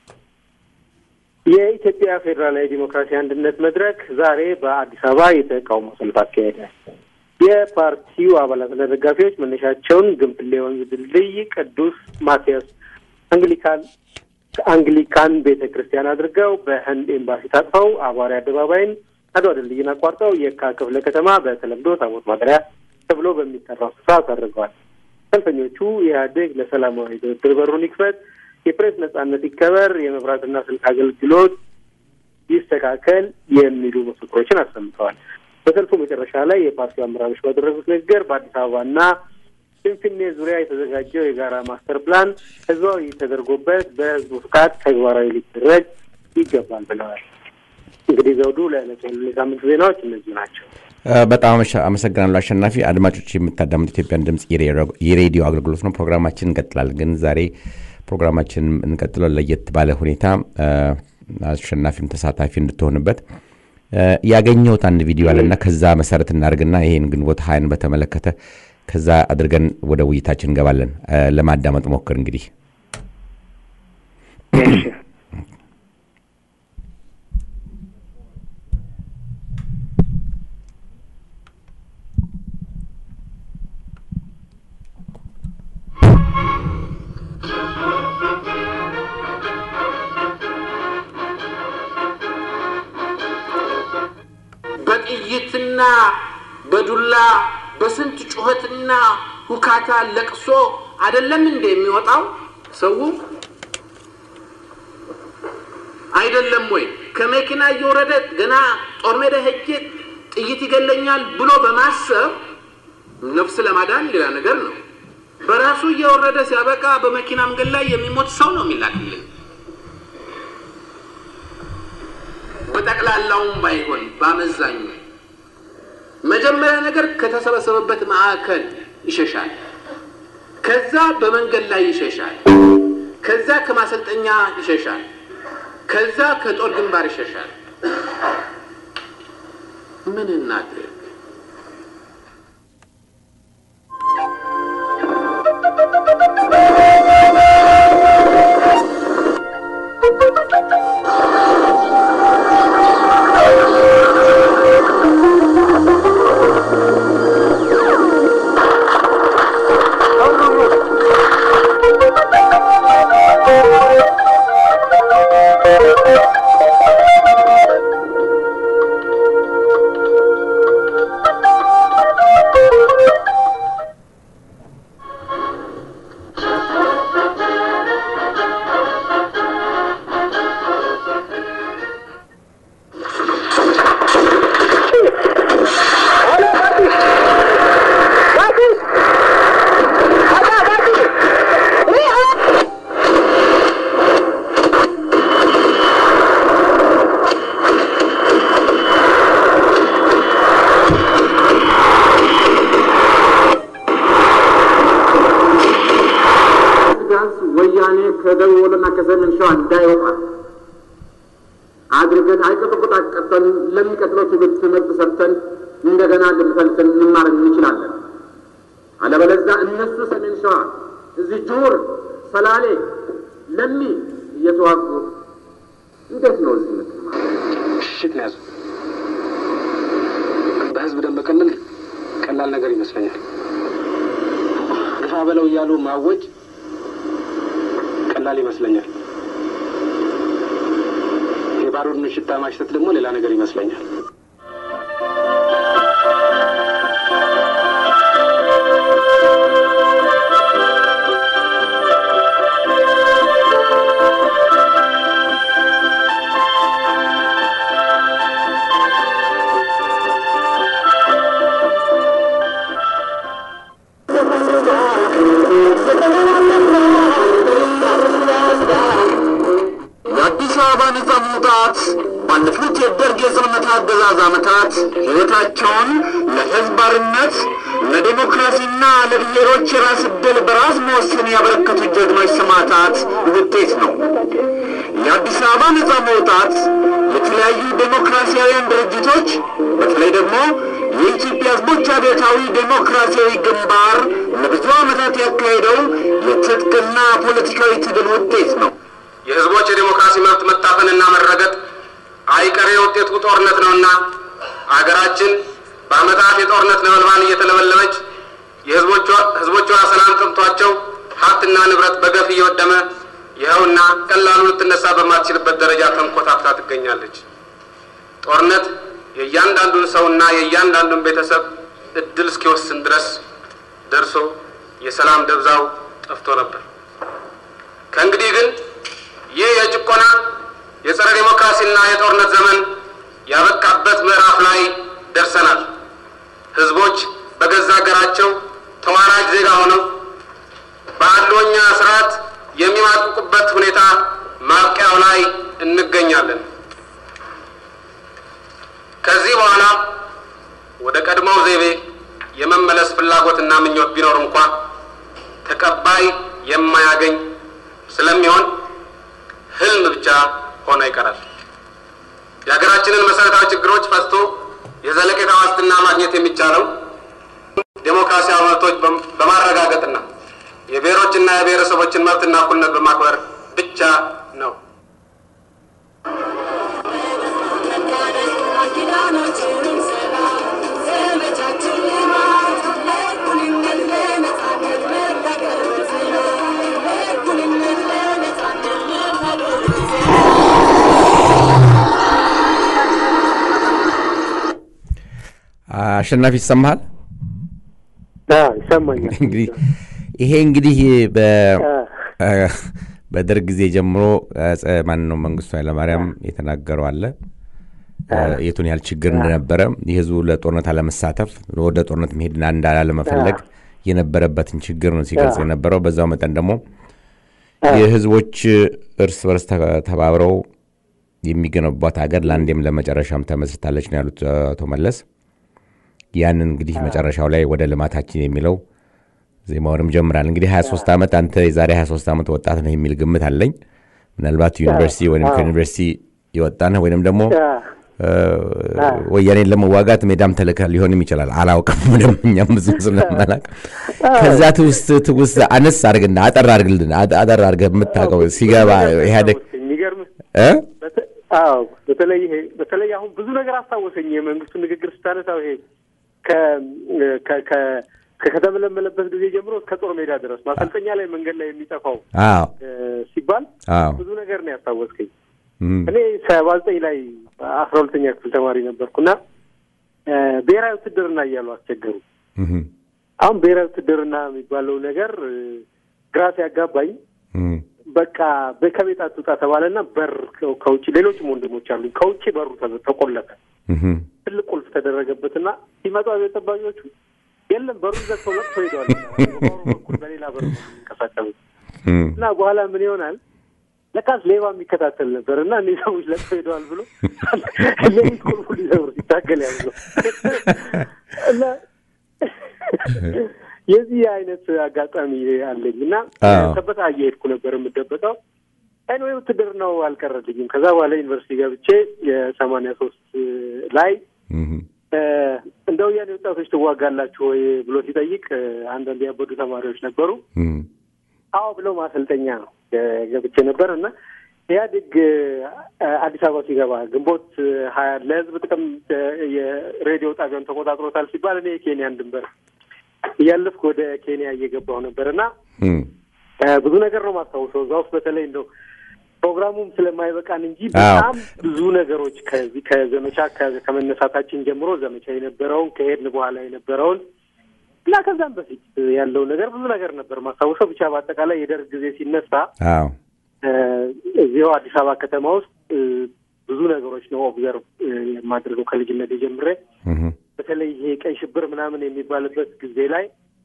Speaker 3: የኢትዮጵያ ፌዴራላዊ ዲሞክራሲ አንድነት መድረክ ዛሬ በአዲስ አበባ የተቃውሞ ሰልፍ አካሄደ። የፓርቲው አባላትና ደጋፊዎች መነሻቸውን ግንፍሌ ወንዝ ድልድይ ቅዱስ ማቲያስ አንግሊካን አንግሊካን ቤተ ክርስቲያን አድርገው በህንድ ኤምባሲ ታጥፈው አቧሪ አደባባይን አድዋ ድልድይን አቋርጠው የካ ክፍለ ከተማ በተለምዶ ታቦት ማደሪያ ተብሎ በሚጠራው ስፍራ አሳርገዋል። ሰልፈኞቹ ኢህአዴግ ለሰላማዊ ድርድር በሩን ይክፈት፣ የፕሬስ ነጻነት ይከበር፣ የመብራትና ስልክ አገልግሎት ይስተካከል የሚሉ መፈክሮችን አሰምተዋል። በሰልፉ መጨረሻ ላይ የፓርቲው አመራሮች ባደረጉት ንግግር በአዲስ አበባና ፍንፍኔ ዙሪያ የተዘጋጀው የጋራ ማስተር ፕላን ህዝባዊ ተደርጎበት በህዝቡ ፍቃድ ተግባራዊ ሊደረግ ይገባል ብለዋል። እንግዲህ ዘውዱ ለዕለቱ ያሉ የሳምንት ዜናዎች እነዚህ ናቸው።
Speaker 1: በጣም አመሰግናለሁ አሸናፊ። አድማጮች የምታዳምጡ ኢትዮጵያን ድምፅ የሬዲዮ አገልግሎት ነው። ፕሮግራማችን እንቀጥላለን። ግን ዛሬ ፕሮግራማችን እንቀጥለው ለየት ባለ ሁኔታ አሸናፊም ተሳታፊ እንድትሆንበት ያገኘሁት አንድ ቪዲዮ አለና ከዛ መሰረት እናደርግና ይህን ግንቦት ሀያን በተመለከተ ከዛ አድርገን ወደ ውይይታችን እንገባለን። እ፣ ለማዳመጥ ሞክር እንግዲህ
Speaker 3: እሺ
Speaker 4: በጥይትና በዱላ በስንት ጩኸትና ሁካታ ለቅሶ አይደለም እንደ የሚወጣው ሰው አይደለም ወይ? ከመኪና እየወረደ ገና ጦር ሜዳ ሄጄ ጥይት ይገለኛል ብሎ በማሰብ ነፍስ ለማዳን ሌላ ነገር ነው። በራሱ እየወረደ ሲያበቃ በመኪና መንገድ ላይ የሚሞት ሰው ነው የሚላክልኝ። በጠቅላላውም ባይሆን በአመዛኙ መጀመሪያ ነገር ከተሰበሰበበት ማዕከል ይሸሻል። ከዛ በመንገድ ላይ ይሸሻል። ከዛ ከማሰልጠኛ ይሸሻል። ከዛ ከጦር ግንባር ይሸሻል። ምን እናድርግ?
Speaker 5: ቢያንስ ወያኔ ከደቡብ ወሎና ከሰሜን ሸዋ እንዳይወጣ አድርገን አይቀጥቁጥ አቀጠን ለሚቀጥለው ትውልድ ትምህርት ሰጥተን እንደገና ልንፈልሰን እንማር እንችላለን። አለበለዚያ እነሱ ሰሜን ሸዋ እዚህ ጁር፣ ሰላሌ፣ ለሚ እየተዋጉ እንዴት ነው እዚህ ምትማር?
Speaker 6: ሽሽት ነው ያዙ። በህዝብ ደም መቀለል ቀላል ነገር ይመስለኛል። ግፋ በለው እያሉ ማወጅ ቀላል ይመስለኛል። የባሩድን ሽታ ማሽተት ደግሞ ሌላ ነገር ይመስለኛል።
Speaker 5: የአዲስ አበባ ነጻ መውጣት ባለፉት የደርግ የጽልመት አገዛዝ ዓመታት ሕይወታቸውን ለሕዝብ አርነት፣ ለዴሞክራሲና ለብሔሮች የራስ ዕድል በራስ መወሰን ያበረከቱ ጀግኖች ሰማዕታት ውጤት ነው። የአዲስ አበባ ነጻ መውጣት የተለያዩ ዴሞክራሲያውያን ድርጅቶች በተለይ ደግሞ የኢትዮጵያ ሕዝቦች አብዮታዊ ዴሞክራሲያዊ ግንባር ለብዙ ዓመታት ያካሄደው የትጥቅና ፖለቲካዊ ትግል ውጤት ነው።
Speaker 4: የህዝቦች የዴሞክራሲ መብት መታፈንና መረገጥ አይቀሬ ውጤቱ ጦርነት ነውና አገራችን በአመታት የጦርነት ነበልባል እየተለበለበች የህዝቦቿ ህዝቦቿ ሰላም ጠምቷቸው ሀብትና ንብረት በገፍ እየወደመ ይኸውና ቀላሉ ልትነሳ በማትችልበት ደረጃ ተንኮታክታ ትገኛለች። ጦርነት የእያንዳንዱን ሰውና የእያንዳንዱን ቤተሰብ እድል እስኪወስን ድረስ ደርሶ የሰላም ደብዛው ጠፍቶ ነበር። ከእንግዲህ ግን ይህ የጭቆና የጸረ ዴሞክራሲና የጦርነት ዘመን ያበቃበት ምዕራፍ ላይ ደርሰናል። ህዝቦች በገዛ ሀገራቸው ተዋራጅ ዜጋ ሆነው በአድሎኛ ስርዓት የሚማቅቁበት ሁኔታ ማብቂያው ላይ እንገኛለን። ከዚህ በኋላ ወደ ቀድሞው ዘይቤ የመመለስ ፍላጎትና ምኞት ቢኖር እንኳ ተቀባይ የማያገኝ ስለሚሆን ህልም ብቻ ሆኖ ይቀራል። የሀገራችንን መሰረታዊ ችግሮች ፈትቶ የዘለቄታ ዋስትና ማግኘት የሚቻለው
Speaker 6: ዴሞክራሲያዊ መብቶች በማረጋገጥና የብሔሮችና የብሔረሰቦችን መብትና እኩልነት በማክበር ብቻ ነው።
Speaker 1: አሸናፊ ይሰማሃል?
Speaker 3: ይሰማኛል።
Speaker 1: እንግዲህ ይሄ እንግዲህ በ- በደርግ ጊዜ ጀምሮ ማን ነው መንግስቱ ኃይለማርያም የተናገረው አለ የቱን ያህል ችግር እንደነበረ የህዝቡ ለጦርነት አለመሳተፍ ወደ ጦርነት መሄድና እንዳላለመፈለግ የነበረበትን ችግር ነው ሲገልጽ የነበረው። በዛው መጠን ደግሞ የህዝቦች እርስ በርስ ተ- ተባብረው የሚገነቧት ሀገር ለአንዴም ለመጨረሻም ተመስርታለች ነው ያሉት አቶ መለስ። ያንን እንግዲህ መጨረሻው ላይ ወደ ልማታችን የሚለው ዜማውንም ጀምራል። እንግዲህ 23 ዓመት አንተ የዛሬ 23 ዓመት ወጣት ነህ የሚል ግምት አለኝ። ምናልባት ዩኒቨርሲቲ ወይም ከዩኒቨርሲቲ የወጣ ነህ ወይም ደግሞ እ፣ ወያኔን ለመዋጋት ሜዳም ተልከ ሊሆንም ይችላል። አላውቅም። ምንም እኛም ብዙ ስለማላውቅ ከዛ ትውስት ትውስት አነስ አድርግና አጠር አድርግልን አጠ- አጠር አድርገህ የምታውቀው ሲገባ ኢህአዴግ
Speaker 3: የሚገርምህ
Speaker 1: እ?
Speaker 3: በተ- አዎ በተለይ ይሄ በተለይ አሁን ብዙ ነገር አስታወሰኝ። የመንግስቱ ንግግር ስታነሳው ይሄ ከ- ከ- ከ- ከተመለመለበት ጊዜ ጀምሮ እስከ ጦር ሜዳ ድረስ ማሰልጠኛ ላይ መንገድ ላይ የሚጠፋው
Speaker 1: አዎ
Speaker 3: እ፣ ሲባል
Speaker 1: አዎ
Speaker 3: ብዙ ነገር ነው ያስታወስከኝ።
Speaker 1: እም፣
Speaker 3: እኔ ሰባ ዘጠኝ ላይ አስራ ሁለተኛ ክፍል ተማሪ ነበርኩና እ፣ ብሔራዊ ውትድርና እያሉ አስቸገሩ።
Speaker 1: እም፣
Speaker 3: አሁን ብሔራዊ ውትድርና የሚባለው ነገር እ፣ ግራ ሲያጋባኝ
Speaker 1: እም፣
Speaker 3: በቃ በ- ከቤት አትውጣ ተባለና በር ከ- ከውጭ ሌሎችም ወንድሞች አሉኝ ከውጭ በሩ ተ- ተቆለፈ።
Speaker 1: እም፣
Speaker 3: ትልቅ ቁልፍ ተደረገበትና ሲመጡ አብዮት ጠባቂዎቹ የለም በሩ ዘግተው መጥቶ ሄደዋል። በበሩ በኩል በሌላ በር ነው የሚንቀሳቀሱት
Speaker 1: እም።
Speaker 3: እና በኋላ ምን ይሆናል ለካስ ሌባ የሚከታተል ነበር እና እኒህ ሰዎች ለጥተው ሄደዋል ብሎ ሌሊት ቁልፉ ሊሰብር ሲታገል ያለው እና የዚህ አይነት አጋጣሚ አለኝ እና
Speaker 1: አዎ።
Speaker 3: ሰበታ እየሄድኩ ነበር የምደበቀው። ኤንዌይ ውትድርናው አልቀረልኝም። ከዛ በኋላ ዩኒቨርሲቲ ገብቼ የሰማንያ ሶስት ላይ
Speaker 1: እም፣
Speaker 3: እ፣ እንደ ወያኔ ወጣቶች ትዋጋላችሁ ወይ ብሎ ሲጠይቅ እ፣ አንዳንድ ያበዱ ተማሪዎች ነበሩ።
Speaker 1: እም፣
Speaker 3: አዎ ብለው ማሰልጠኛ ነው እ፣ ገብቼ ነበር እና ኢህአዴግ እ፣ አዲስ አበባ ሲገባ ግንቦት እ፣ ሀያ ለህዝብ ጥቅም እ፣ የሬዲዮ ጣቢያውን ተቆጣጥሮታል ሲባል እኔ የኬንያን ድንበር እያለፍኩ ወደ ኬንያ እየገባሁ ነበር እና
Speaker 1: እም።
Speaker 3: እ፣ ብዙ ነገር ነው ማስታውሰው እዛ ውስጥ በተለይ እንደው ፕሮግራሙም ስለማይበቃን እንጂ
Speaker 1: አዎ።
Speaker 3: በጣም ብዙ ነገሮች ከዚህ ከዘመቻ ከ- ከመነሳታችን ጀምሮ ዘመቻ የነበረውን ከሄድን በኋላ የነበረውን እና ከዛም በፊት ያለው ነገር ብዙ ነገር ነበር ማስታውሰው። ብቻ በአጠቃላይ የደርግ ጊዜ ሲነሳ
Speaker 1: አዎ
Speaker 3: እ፣ እዚሁ አዲስ አበባ ከተማ ውስጥ እ፣ ብዙ ነገሮች ነው ኦብዘርቭ እ፣ የማደርገው ከልጅነት ጀምሬ
Speaker 1: እም፣
Speaker 3: በተለይ ይሄ ቀይ ሽብር ምናምን የሚባልበት ጊዜ ላይ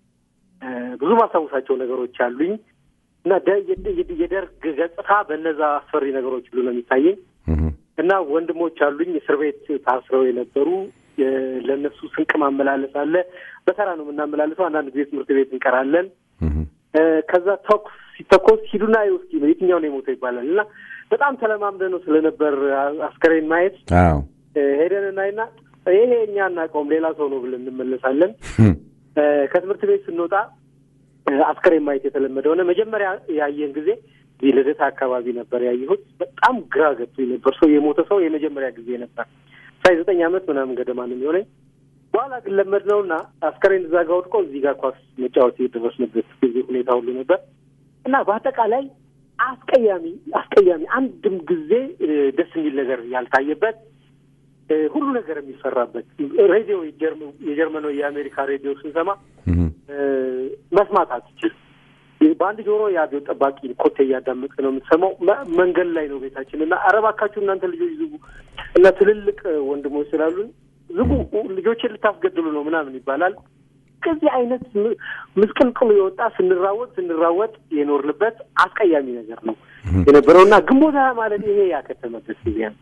Speaker 3: እ፣ ብዙ ማስታውሳቸው ነገሮች አሉኝ እና ደ- የደ- የደ- የደርግ ገጽታ በእነዛ አስፈሪ ነገሮች ሁሉ ነው የሚታየኝ
Speaker 1: እም፣
Speaker 3: እና ወንድሞች አሉኝ እስር ቤት ታስረው የነበሩ እ፣ ለእነሱ ስንቅ ማመላለስ አለ። በተራ ነው የምናመላልሰው። አንዳንድ ጊዜ ትምህርት ቤት እንቀራለን።
Speaker 1: እም፣
Speaker 3: እ፣ ከዛ ተኩስ ሲተኮስ ሂዱና እስኪ ነው የትኛው ነው የሞተው ይባላል እና በጣም ተለማምደ ነው ስለነበር አ- አስከሬን ማየት
Speaker 1: አዎ
Speaker 3: እ፣ ሄደን እናይና ይሄ እኛ አናውቀውም ሌላ ሰው ነው ብለን እንመለሳለን።
Speaker 1: እም፣
Speaker 3: እ፣ ከትምህርት ቤት ስንወጣ እ፣ አስከሬን ማየት የተለመደ ሆነ። መጀመሪያ ያየን ጊዜ እዚህ ልደታ አካባቢ ነበር ያየሁት። በጣም ግራ ገብቶኝ ነበር። ሰው የሞተ ሰው የመጀመሪያ ጊዜ ነበር። ሳይ ዘጠኝ ዓመት ምናምን ገደማ ነው የሚሆነኝ። በኋላ ግን ለመድ ነው እና አስከሬን እዛ ጋ ወድቆ እዚህ ጋር ኳስ መጫወት የደረስንበት ጊዜ ሁኔታ ሁሉ ነበር እና በአጠቃላይ አስቀያሚ አስቀያሚ አንድም ጊዜ እ፣ ደስ የሚል ነገር ያልታየበት እ፣ ሁሉ ነገር የሚሰራበት ሬዲዮ የጀርመ- የጀርመን ወይ የአሜሪካ ሬዲዮ ስንሰማ
Speaker 1: እም፣
Speaker 3: እ፣ መስማት አትችል። በአንድ ጆሮ የአብዮት ጠባቂ ኮቴ እያዳመጥ ነው የምትሰማው። መ- መንገድ ላይ ነው ቤታችን እና ኧረ እባካችሁ እናንተ ልጆች ዝጉ እና ትልልቅ እ፣ ወንድሞች ስላሉን ዝጉ፣ ልጆችን ልታስገድሉ ነው ምናምን ይባላል። ከዚህ አይነት ም- ምስቅልቅሉ የወጣ ስንራወጥ ስንራወጥ የኖርንበት አስቀያሚ ነገር ነው የነበረው እና ግንቦት ሃያ ማለት ይሄ ያከተመበት ጊዜ ነው።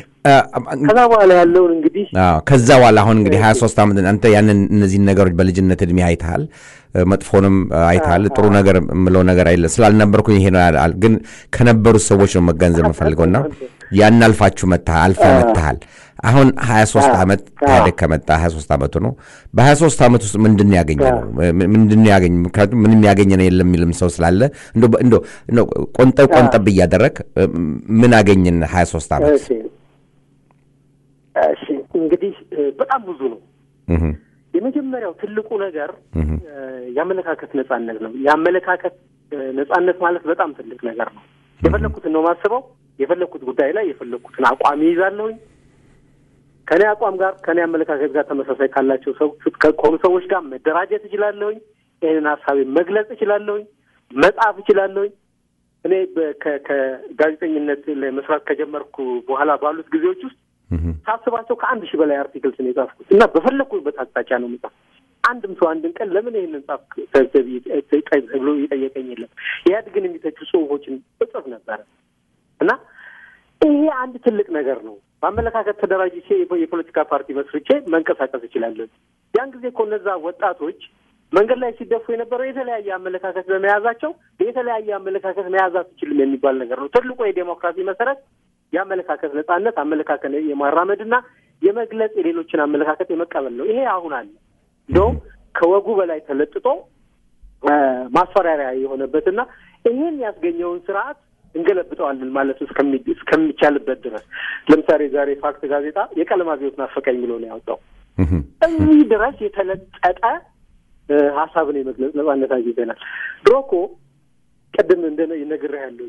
Speaker 3: ከዛ በኋላ ያለውን እንግዲህ
Speaker 1: አዎ ከዛ በኋላ አሁን እንግዲህ ሀያ ሶስት ዓመት አንተ ያንን እነዚህን ነገሮች በልጅነት እድሜ አይተሃል፣ እ፣ መጥፎንም እ፣ አይተሃል። ጥሩ ነገር የምለው ነገር አይለ ስላልነበርኩኝ ይሄ ነው ያል- ግን ከነበሩት ሰዎች ነው መገንዘብ የምፈልገው እና ያን አልፋችሁ መጥተሃል፣ አልፈ መጥተሃል። አሁን 23
Speaker 3: አዎ፣
Speaker 1: ዓመት
Speaker 3: አዎ።
Speaker 1: ኢህአዴግ ከመጣ 23 ዓመቱ ነው። በ23 ዓመት ውስጥ ምንድን ነው ያገኘ ነው? ምንድን ነው ያገኘ? ምክንያቱም ምንም ያገኘ ነው የለም የሚልም ሰው ስላለ እንደው በ- እንደው እንደው ቆንጠብ ቆንጠብ እያደረግ ምን አገኘን 23 ዓመት?
Speaker 3: እሺ እሺ እንግዲህ እ፣ በጣም ብዙ ነው።
Speaker 1: እህ፣
Speaker 3: የመጀመሪያው ትልቁ ነገር
Speaker 1: እህ፣
Speaker 3: እ፣ የአመለካከት ነጻነት ነው። የአመለካከት እ፣ ነጻነት ማለት በጣም ትልቅ ነገር ነው። የፈለግኩትን ነው ማስበው። የፈለግኩት ጉዳይ ላይ የፈለግኩትን አቋም ይይዛለሁኝ። ከኔ አቋም ጋር ከኔ አመለካከት ጋር ተመሳሳይ ካላቸው ሰው ከሆኑ ሰዎች ጋር መደራጀት እችላለሁኝ። ይህንን ሀሳቤ መግለጽ እችላለሁኝ። መጻፍ እችላለሁኝ። እኔ በ- ከ- ከጋዜጠኝነት ላይ መስራት ከጀመርኩ በኋላ ባሉት ጊዜዎች ውስጥ
Speaker 1: እህ፣
Speaker 3: ሳስባቸው ከአንድ ሺህ በላይ አርቲክልስ ነው የጻፍኩት እና በፈለግኩበት አቅጣጫ ነው የምጻፍ። አንድም ሰው አንድን ቀን ለምን ይህንን ጻፍ ተብሎ የጠየቀኝ የለም። ኢህአዴግን የሚተቹ ጽሁፎችን እጽፍ ነበረ እና ይሄ አንድ ትልቅ ነገር ነው። በአመለካከት ተደራጅቼ የፖ- የፖለቲካ ፓርቲ መስርቼ መንቀሳቀስ እችላለሁ። ያን ጊዜ እኮ እነዛ ወጣቶች መንገድ ላይ ሲደፉ የነበረው የተለያየ አመለካከት በመያዛቸው የተለያየ አመለካከት መያዝ አትችልም የሚባል ነገር ነው። ትልቁ የዴሞክራሲ መሰረት የአመለካከት ነጻነት፣ አመለካከት የማራመድና የመግለጽ የሌሎችን አመለካከት የመቀበል ነው። ይሄ አሁን አለ እንደውም ከወጉ በላይ ተለጥጦ እ፣ ማስፈራሪያ የሆነበትና ይህን ያስገኘውን ስርዓት እንገለብጠዋለን ማለት እስከሚ- እስከሚቻልበት ድረስ ለምሳሌ ዛሬ ፋክት ጋዜጣ የቀለም አብዮት ናፈቀኝ ብሎ ነው ያወጣው።
Speaker 1: እህ፣
Speaker 3: እዚህ ድረስ የተለጠጠ እ፣ ሀሳብን የመግለጽ ነጻነት አግኝተናል። ድሮ እኮ ቅድም እንደ ነግሬሃለሁ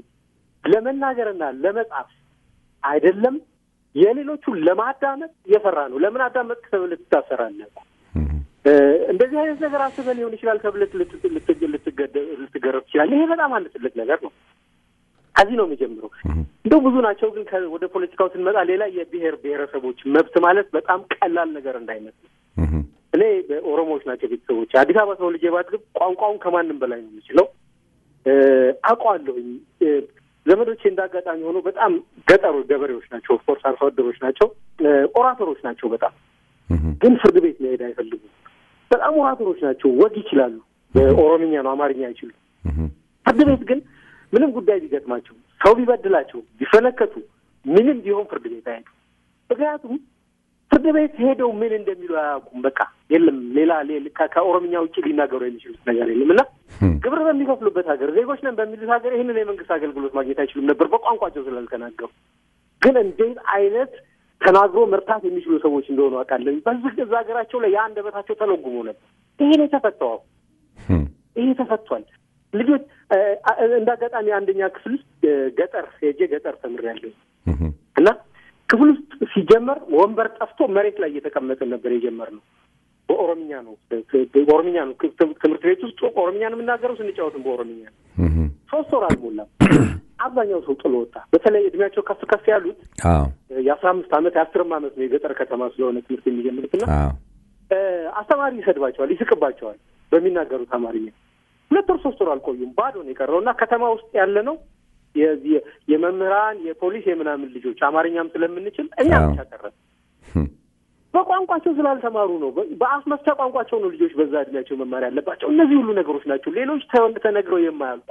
Speaker 3: ለመናገርና ለመጻፍ አይደለም የሌሎቹን ለማዳመጥ እየፈራ ነው። ለምን አዳመጥ ተብለህ ትታሰራለህ።
Speaker 1: እህ፣
Speaker 3: እ፣ እንደዚህ አይነት ነገር አስበህ ሊሆን ይችላል ተብለህ ልት- ልት- ልትገደ- ልትገረፍ ትችላለህ። ይሄ በጣም አንድ ትልቅ ነገር ነው። ከዚህ ነው የሚጀምረው። እንደው ብዙ ናቸው፣ ግን ከ- ወደ ፖለቲካው ስንመጣ ሌላ የብሔር ብሔረሰቦች መብት ማለት በጣም ቀላል ነገር እንዳይመስል
Speaker 1: እህ፣
Speaker 3: እኔ ኦሮሞዎች ናቸው ቤተሰቦች። አዲስ አበባ ተወልጄ ባድግም ቋንቋውን ከማንም በላይ ነው የምችለው። እ፣ አውቀዋለሁኝ። እ፣ ዘመዶቼ እንደ አጋጣሚ ሆኖ በጣም ገጠሩ ገበሬዎች ናቸው። ኦፍኮርስ አርሶ አደሮች ናቸው። እ፣ ኦራተሮች ናቸው በጣም
Speaker 1: እህ፣
Speaker 3: ግን ፍርድ ቤት መሄድ አይፈልጉም። በጣም ኦራተሮች ናቸው። ወግ ይችላሉ። በኦሮምኛ ነው፣ አማርኛ አይችሉም።
Speaker 1: እህ፣
Speaker 3: ፍርድ ቤት ግን ምንም ጉዳይ ቢገጥማቸው፣ ሰው ቢበድላቸው፣ ቢፈነከቱ ምንም ቢሆን ፍርድ ቤት አይሄዱ። ምክንያቱም ፍርድ ቤት ሄደው ምን እንደሚሉ አያውቁም። በቃ የለም ሌላ ሌላ- ከ- ከኦሮምኛ ውጭ ሊናገሩ የሚችሉት ነገር የለም እና ግብር በሚከፍሉበት ሀገር ዜጎች ነን በሚሉት ሀገር ይህንን የመንግስት አገልግሎት ማግኘት አይችሉም ነበር በቋንቋቸው ስላልተናገሩ። ግን እንዴት አይነት ተናግሮ መርታት የሚችሉ ሰዎች እንደሆኑ አውቃለሁ። በዚህ እዛ ሀገራቸው ላይ የአንደበታቸው ተለጉሞ ነበር። ይሄ ነው የተፈታው።
Speaker 1: እህ፣
Speaker 3: ይሄ ተፈቷል። ልጆች እ፣ እ፣ እንደ አጋጣሚ አንደኛ ክፍል ውስጥ እ፣ ገጠር ሄጄ ገጠር ተምሬያለሁ
Speaker 1: እህ፣
Speaker 3: እና ክፍል ውስጥ ሲጀመር ወንበር ጠፍቶ መሬት ላይ እየተቀመጥን ነበር የጀመርነው። በኦሮምኛ ነው በኦሮምኛ ነው ክ- ትምህርት ቤት ውስጥ ኦሮምኛ ነው የምናገረው፣ ስንጫወትም በኦሮምኛ ነው።
Speaker 1: እህ፣
Speaker 3: ሶስት ወር አልሞላም አብዛኛው ሰው ጥሎ ወጣ። በተለይ እድሜያቸው ከፍ ከፍ ያሉት
Speaker 1: አዎ፣
Speaker 3: የአስራ አምስት ዓመት የአስርም ዓመት ነው የገጠር ከተማ ስለሆነ ትምህርት የሚጀምሩት እና
Speaker 1: አዎ፣
Speaker 3: እ፣ አስተማሪ ይሰድባቸዋል፣ ይስቅባቸዋል በሚናገሩት አማርኛ። ሁለት ወር ሶስት ወር አልቆዩም፣ ባዶ ነው የቀረው እና ከተማ ውስጥ ያለ ነው የ- የ- የመምህራን የፖሊስ የምናምን ልጆች አማርኛም ስለምንችል እኛ
Speaker 1: አዎ።
Speaker 3: ብቻ ቀረን።
Speaker 1: እህ፣
Speaker 3: በቋንቋቸው ስላልተማሩ ነው። በ- በአፍ መፍቻ ቋንቋቸው ነው ልጆች በዛ እድሜያቸው መማር ያለባቸው። እነዚህ ሁሉ ነገሮች ናቸው፣ ሌሎች ተ- ተነግረው የማያልቁ።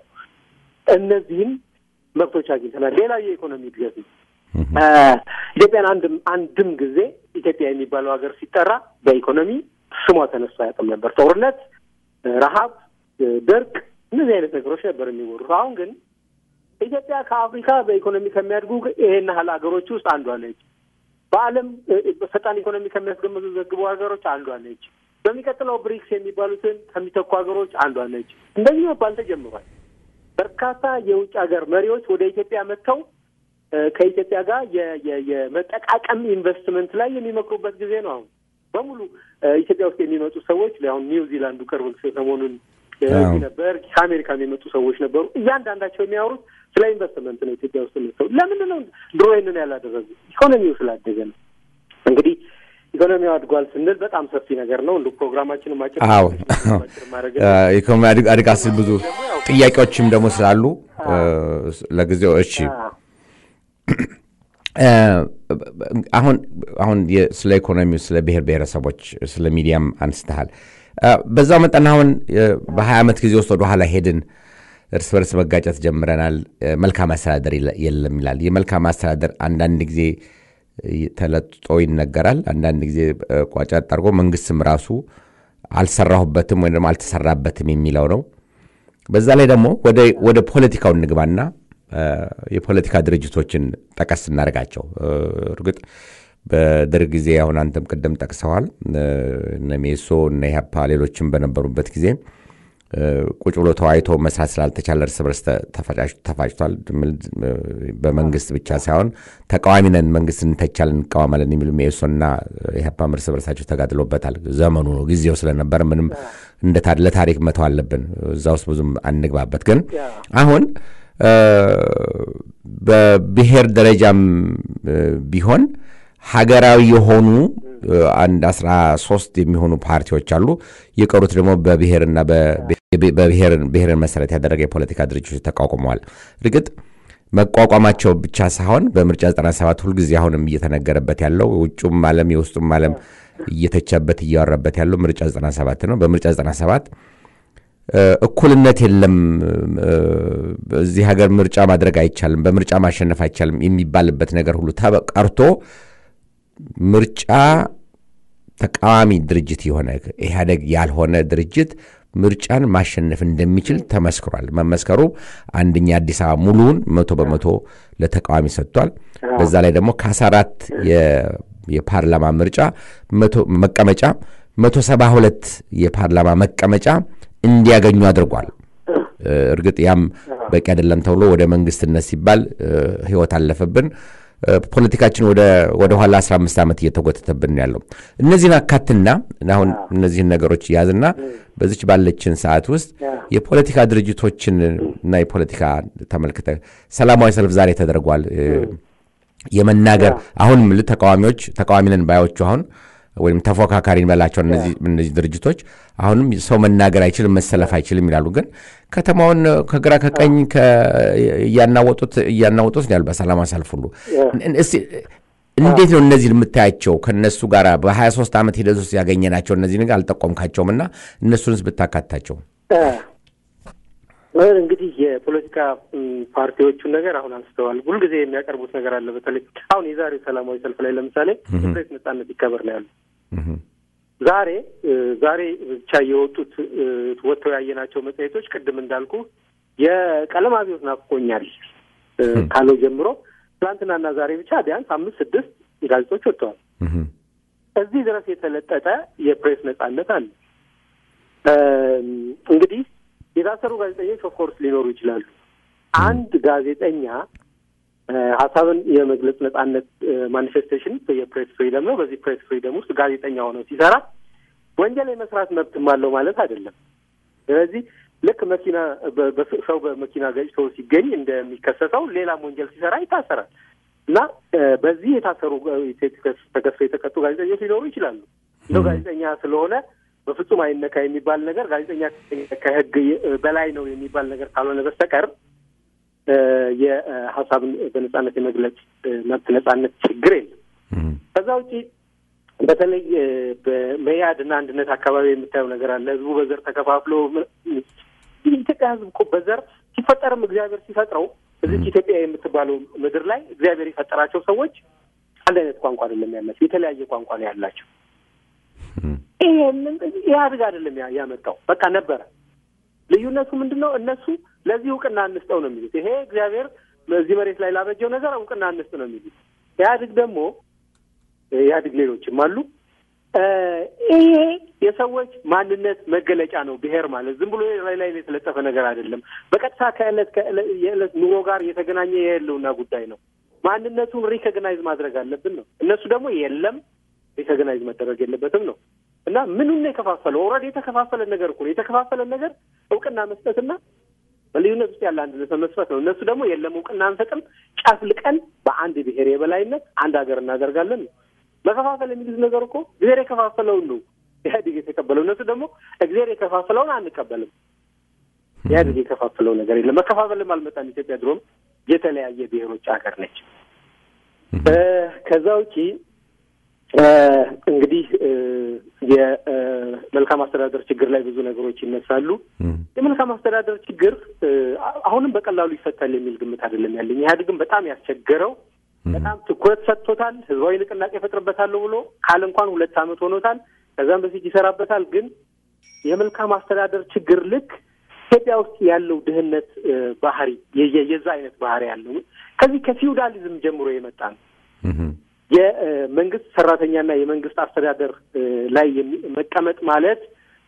Speaker 3: እነዚህም መብቶች አግኝተናል። ሌላ የኢኮኖሚ እድገት ነው። እ፣ ኢትዮጵያን አንድም አንድም ጊዜ ኢትዮጵያ የሚባለው ሀገር ሲጠራ በኢኮኖሚ ስሟ ተነስቶ አያውቅም ነበር። ጦርነት፣ እ፣ ረሀብ፣ እ፣ ድርቅ እነዚህ አይነት ነገሮች ነበር የሚወሩት። አሁን ግን ኢትዮጵያ ከአፍሪካ በኢኮኖሚ ከሚያድጉ ይሄን ያህል ሀገሮች ውስጥ አንዷ ነች። በዓለም እ፣ ፈጣን ኢኮኖሚ ከሚያስገመዘግቡ ሀገሮች አንዷ ነች። በሚቀጥለው ብሪክስ የሚባሉትን ከሚተኩ ሀገሮች አንዷ ነች። እንደዚህ መባል ተጀምሯል። በርካታ የውጭ ሀገር መሪዎች ወደ ኢትዮጵያ መጥተው እ፣ ከኢትዮጵያ ጋር የ- የ- የመጠቃቀም ኢንቨስትመንት ላይ የሚመክሩበት ጊዜ ነው። አሁን በሙሉ እ፣ ኢትዮጵያ ውስጥ የሚመጡ ሰዎች አሁን ኒውዚላንዱ ቅርብ ሰሞኑን እ፣
Speaker 1: አዎ።
Speaker 3: እዚህ ነበር። ከአሜሪካ የሚመጡ ሰዎች ነበሩ። እያንዳንዳቸው የሚያወሩት ስለ ኢንቨስትመንት ነው። ኢትዮጵያ ውስጥ መጥተው ለምንድን ነው ድሮ ይህንን ያላደረጉ? ኢኮኖሚው ስላደገ ነው። እንግዲህ ኢኮኖሚው አድጓል ስንል በጣም ሰፊ ነገር ነው። እንደ ፕሮግራማችን ማጭር
Speaker 1: አዎ
Speaker 3: ማጭር ማድረግ
Speaker 1: ኢኮኖሚ አድግ- አድጋ ስል ብዙ ጥያቄዎችም ደግሞ ስላሉ እ፣ ለጊዜው እሺ እ፣ አሁን አሁን የ- ስለ ኢኮኖሚው ስለ ብሔር ብሔረሰቦች ስለ ሚዲያም አንስተሃል እ፣ በዛው መጠን አሁን እ፣ በሀያ ዓመት ጊዜ ውስጥ ወደኋላ ሄድን እርስ በርስ መጋጨት ጀምረናል እ፣ መልካም አስተዳደር የለ- የለም ይላል የመልካም አስተዳደር አንዳንድ ጊዜ ተለጥጦ ይነገራል። አንዳንድ ጊዜ ቋጫ አድርጎ መንግስትም ራሱ አልሰራሁበትም ወይም ደግሞ አልተሰራበትም የሚለው ነው። በዛ ላይ ደግሞ ወደ ፖለቲካው እንግባና የፖለቲካ ድርጅቶችን ጠቀስ እናደርጋቸው። እርግጥ በደርግ ጊዜ አሁን አንተም ቅድም ጠቅሰዋል እነ ሜሶ እነ ኢህአፓ ሌሎችም በነበሩበት ጊዜ ቁጭ ብሎ ተወያይቶ መስራት ስላልተቻለ እርስ በርስ ተፋጭቷል። በመንግስት ብቻ ሳይሆን ተቃዋሚ ነን፣ መንግስት እንተቻለን፣ እንቃወማለን የሚሉ ሜሶና ኢህአፓም እርስ በርሳቸው ተጋድሎበታል። ዘመኑ ነው ጊዜው ስለነበር ምንም ለታሪክ መተው አለብን። እዛ ውስጥ ብዙም አንግባበት። ግን አሁን በብሔር ደረጃም ቢሆን ሀገራዊ የሆኑ አንድ አስራ ሶስት የሚሆኑ ፓርቲዎች አሉ። የቀሩት ደግሞ በብሔርና ብሔርን መሰረት ያደረገ የፖለቲካ ድርጅቶች ተቋቁመዋል። እርግጥ መቋቋማቸው ብቻ ሳይሆን በምርጫ 97 ሁልጊዜ አሁንም እየተነገረበት ያለው ውጩም ዓለም የውስጡም ዓለም እየተቸበት እያወራበት ያለው ምርጫ 97 ነው። በምርጫ 97 እኩልነት የለም፣ እዚህ ሀገር ምርጫ ማድረግ አይቻልም፣ በምርጫ ማሸነፍ አይቻልም የሚባልበት ነገር ሁሉ ቀርቶ ምርጫ ተቃዋሚ ድርጅት የሆነ ኢህአደግ ያልሆነ ድርጅት ምርጫን ማሸነፍ እንደሚችል ተመስክሯል። መመስከሩ አንደኛ አዲስ አበባ ሙሉውን መቶ በመቶ ለተቃዋሚ ሰጥቷል። በዛ ላይ ደግሞ ከአስራ አራት የፓርላማ ምርጫ መቀመጫ መቶ ሰባ ሁለት የፓርላማ መቀመጫ እንዲያገኙ አድርጓል። እርግጥ ያም በቂ አይደለም ተብሎ ወደ መንግስትነት ሲባል ህይወት አለፈብን። ፖለቲካችን ወደ ኋላ 15 ዓመት እየተጎተተብን ያለው እነዚህን አካትና አሁን እነዚህን ነገሮች ያዝና በዚች ባለችን ሰዓት ውስጥ የፖለቲካ ድርጅቶችን እና የፖለቲካ ተመልክተ ሰላማዊ ሰልፍ ዛሬ ተደርጓል። የመናገር አሁን ምል ተቃዋሚዎች ተቃዋሚ ነን ባዮቹ አሁን ወይም ተፎካካሪ እንበላቸው እነዚህ ድርጅቶች አሁንም ሰው መናገር አይችልም፣ መሰለፍ አይችልም ይላሉ። ግን ከተማውን ከግራ ከቀኝ እያናወጡት እያናወጡት ያሉ በሰላማዊ ሰልፍ ሁሉ እንዴት ነው እነዚህ የምታያቸው? ከነሱ ጋር በ23 ዓመት ሂደት ውስጥ ያገኘናቸው እነዚህ ነገር አልጠቆምካቸውም እና እነሱንስ ብታካታቸው
Speaker 3: እንግዲህ የፖለቲካ ፓርቲዎቹን ነገር አሁን አንስተዋል። ሁልጊዜ የሚያቀርቡት ነገር አለ። በተለይ አሁን የዛሬው ሰላማዊ ሰልፍ ላይ ለምሳሌ የፕሬስ ነጻነት ይከበር ነው ያሉ። ዛሬ ዛሬ ብቻ የወጡት ወጥተው ያየናቸው መጽሔቶች ቅድም እንዳልኩ የቀለም አብዮት ናፍቆኛል ካለው ጀምሮ ትናንትናና ዛሬ ብቻ ቢያንስ አምስት ስድስት ጋዜጦች ወጥተዋል። እዚህ ድረስ የተለጠጠ የፕሬስ ነጻነት አለ። እንግዲህ የታሰሩ ጋዜጠኞች ኦፍኮርስ ሊኖሩ ይችላሉ። አንድ ጋዜጠኛ ሀሳብን የመግለጽ ነጻነት ማኒፌስቴሽን የፕሬስ ፍሪደም ነው። በዚህ ፕሬስ ፍሪደም ውስጥ ጋዜጠኛ ሆነው ሲሰራ ወንጀል የመስራት መብትም አለው ማለት አይደለም። ስለዚህ ልክ መኪና ሰው በመኪና ገጭቶ ሲገኝ እንደሚከሰሰው ሌላም ወንጀል ሲሰራ ይታሰራል እና በዚህ የታሰሩ ተከሰው የተቀጡ ጋዜጠኞች ሊኖሩ ይችላሉ። እንደው ጋዜጠኛ ስለሆነ በፍጹም አይነካ የሚባል ነገር ጋዜጠኛ ከሕግ በላይ ነው የሚባል ነገር ካልሆነ በስተቀር የሀሳብን በነጻነት የመግለጽ መብት ነጻነት ችግር የለም። ከዛ ውጪ በተለይ በመያድ እና አንድነት አካባቢ የምታየው ነገር አለ። ህዝቡ በዘር ተከፋፍሎ ኢትዮጵያ ህዝብ እኮ በዘር ሲፈጠርም እግዚአብሔር ሲፈጥረው እዚች ኢትዮጵያ የምትባለው ምድር ላይ እግዚአብሔር የፈጠራቸው ሰዎች አንድ አይነት ቋንቋ አይደለም ያላቸው፣ የተለያየ ቋንቋ ነው ያላቸው። ይሄንን ኢህአዴግ አይደለም ያመጣው፣ በቃ ነበረ። ልዩነቱ ምንድን ነው? እነሱ ለዚህ እውቅና እንስጠው ነው የሚሉት። ይሄ እግዚአብሔር በዚህ መሬት ላይ ላበጀው ነገር እውቅና እንስጥ ነው የሚሉት። ኢህአዴግ ደግሞ ኢህአዴግ ሌሎችም አሉ። ይሄ የሰዎች ማንነት መገለጫ ነው። ብሔር ማለት ዝም ብሎ ላይ ላይ የተለጠፈ ነገር አይደለም። በቀጥታ ከዕለት የዕለት ኑሮ ጋር የተገናኘ የህልውና ጉዳይ ነው። ማንነቱን ሪኮግናይዝ ማድረግ አለብን ነው። እነሱ ደግሞ የለም ሪኮግናይዝ መደረግ የለበትም ነው እና ምኑን የከፋፈለው ኦልሬዲ የተከፋፈለ ነገር እኮ ነው። የተከፋፈለን ነገር እውቅና መስጠትና በልዩነት ውስጥ ያለ አንድነት መመስረት ነው። እነሱ ደግሞ የለም እውቅና አንሰጥም፣ ጨፍልቀን በአንድ ብሔር የበላይነት አንድ ሀገር እናደርጋለን ነው። መከፋፈል የሚሉት ነገር እኮ እግዚአብሔር የከፋፈለውን ነው ኢህአዴግ የተቀበለው። እነሱ ደግሞ እግዚአብሔር የከፋፈለውን አንቀበልም። ኢህአዴግ የከፋፈለው ነገር የለም። መከፋፈልም አልመጣም። ኢትዮጵያ ድሮም የተለያየ ብሔሮች ሀገር ነች። ከዛ ውጪ እንግዲህ የመልካም አስተዳደር ችግር ላይ ብዙ ነገሮች ይነሳሉ። የመልካም አስተዳደር ችግር አሁንም በቀላሉ ይፈታል የሚል ግምት አይደለም ያለኝ። ኢህአዴግም በጣም ያስቸገረው በጣም ትኩረት ሰጥቶታል። ህዝባዊ ንቅናቄ ፈጥርበታለሁ ብሎ ካል እንኳን ሁለት ዓመት ሆኖታል። ከዛም በፊት ይሰራበታል። ግን የመልካም አስተዳደር ችግር ልክ ኢትዮጵያ ውስጥ ያለው ድህነት እ፣ ባህሪ የ- የዛ አይነት ባህሪ ያለው ከዚህ ከፊውዳሊዝም ጀምሮ የመጣ ነው። የመንግስት ሰራተኛና የመንግስት አስተዳደር እ፣ ላይ የሚ- መቀመጥ ማለት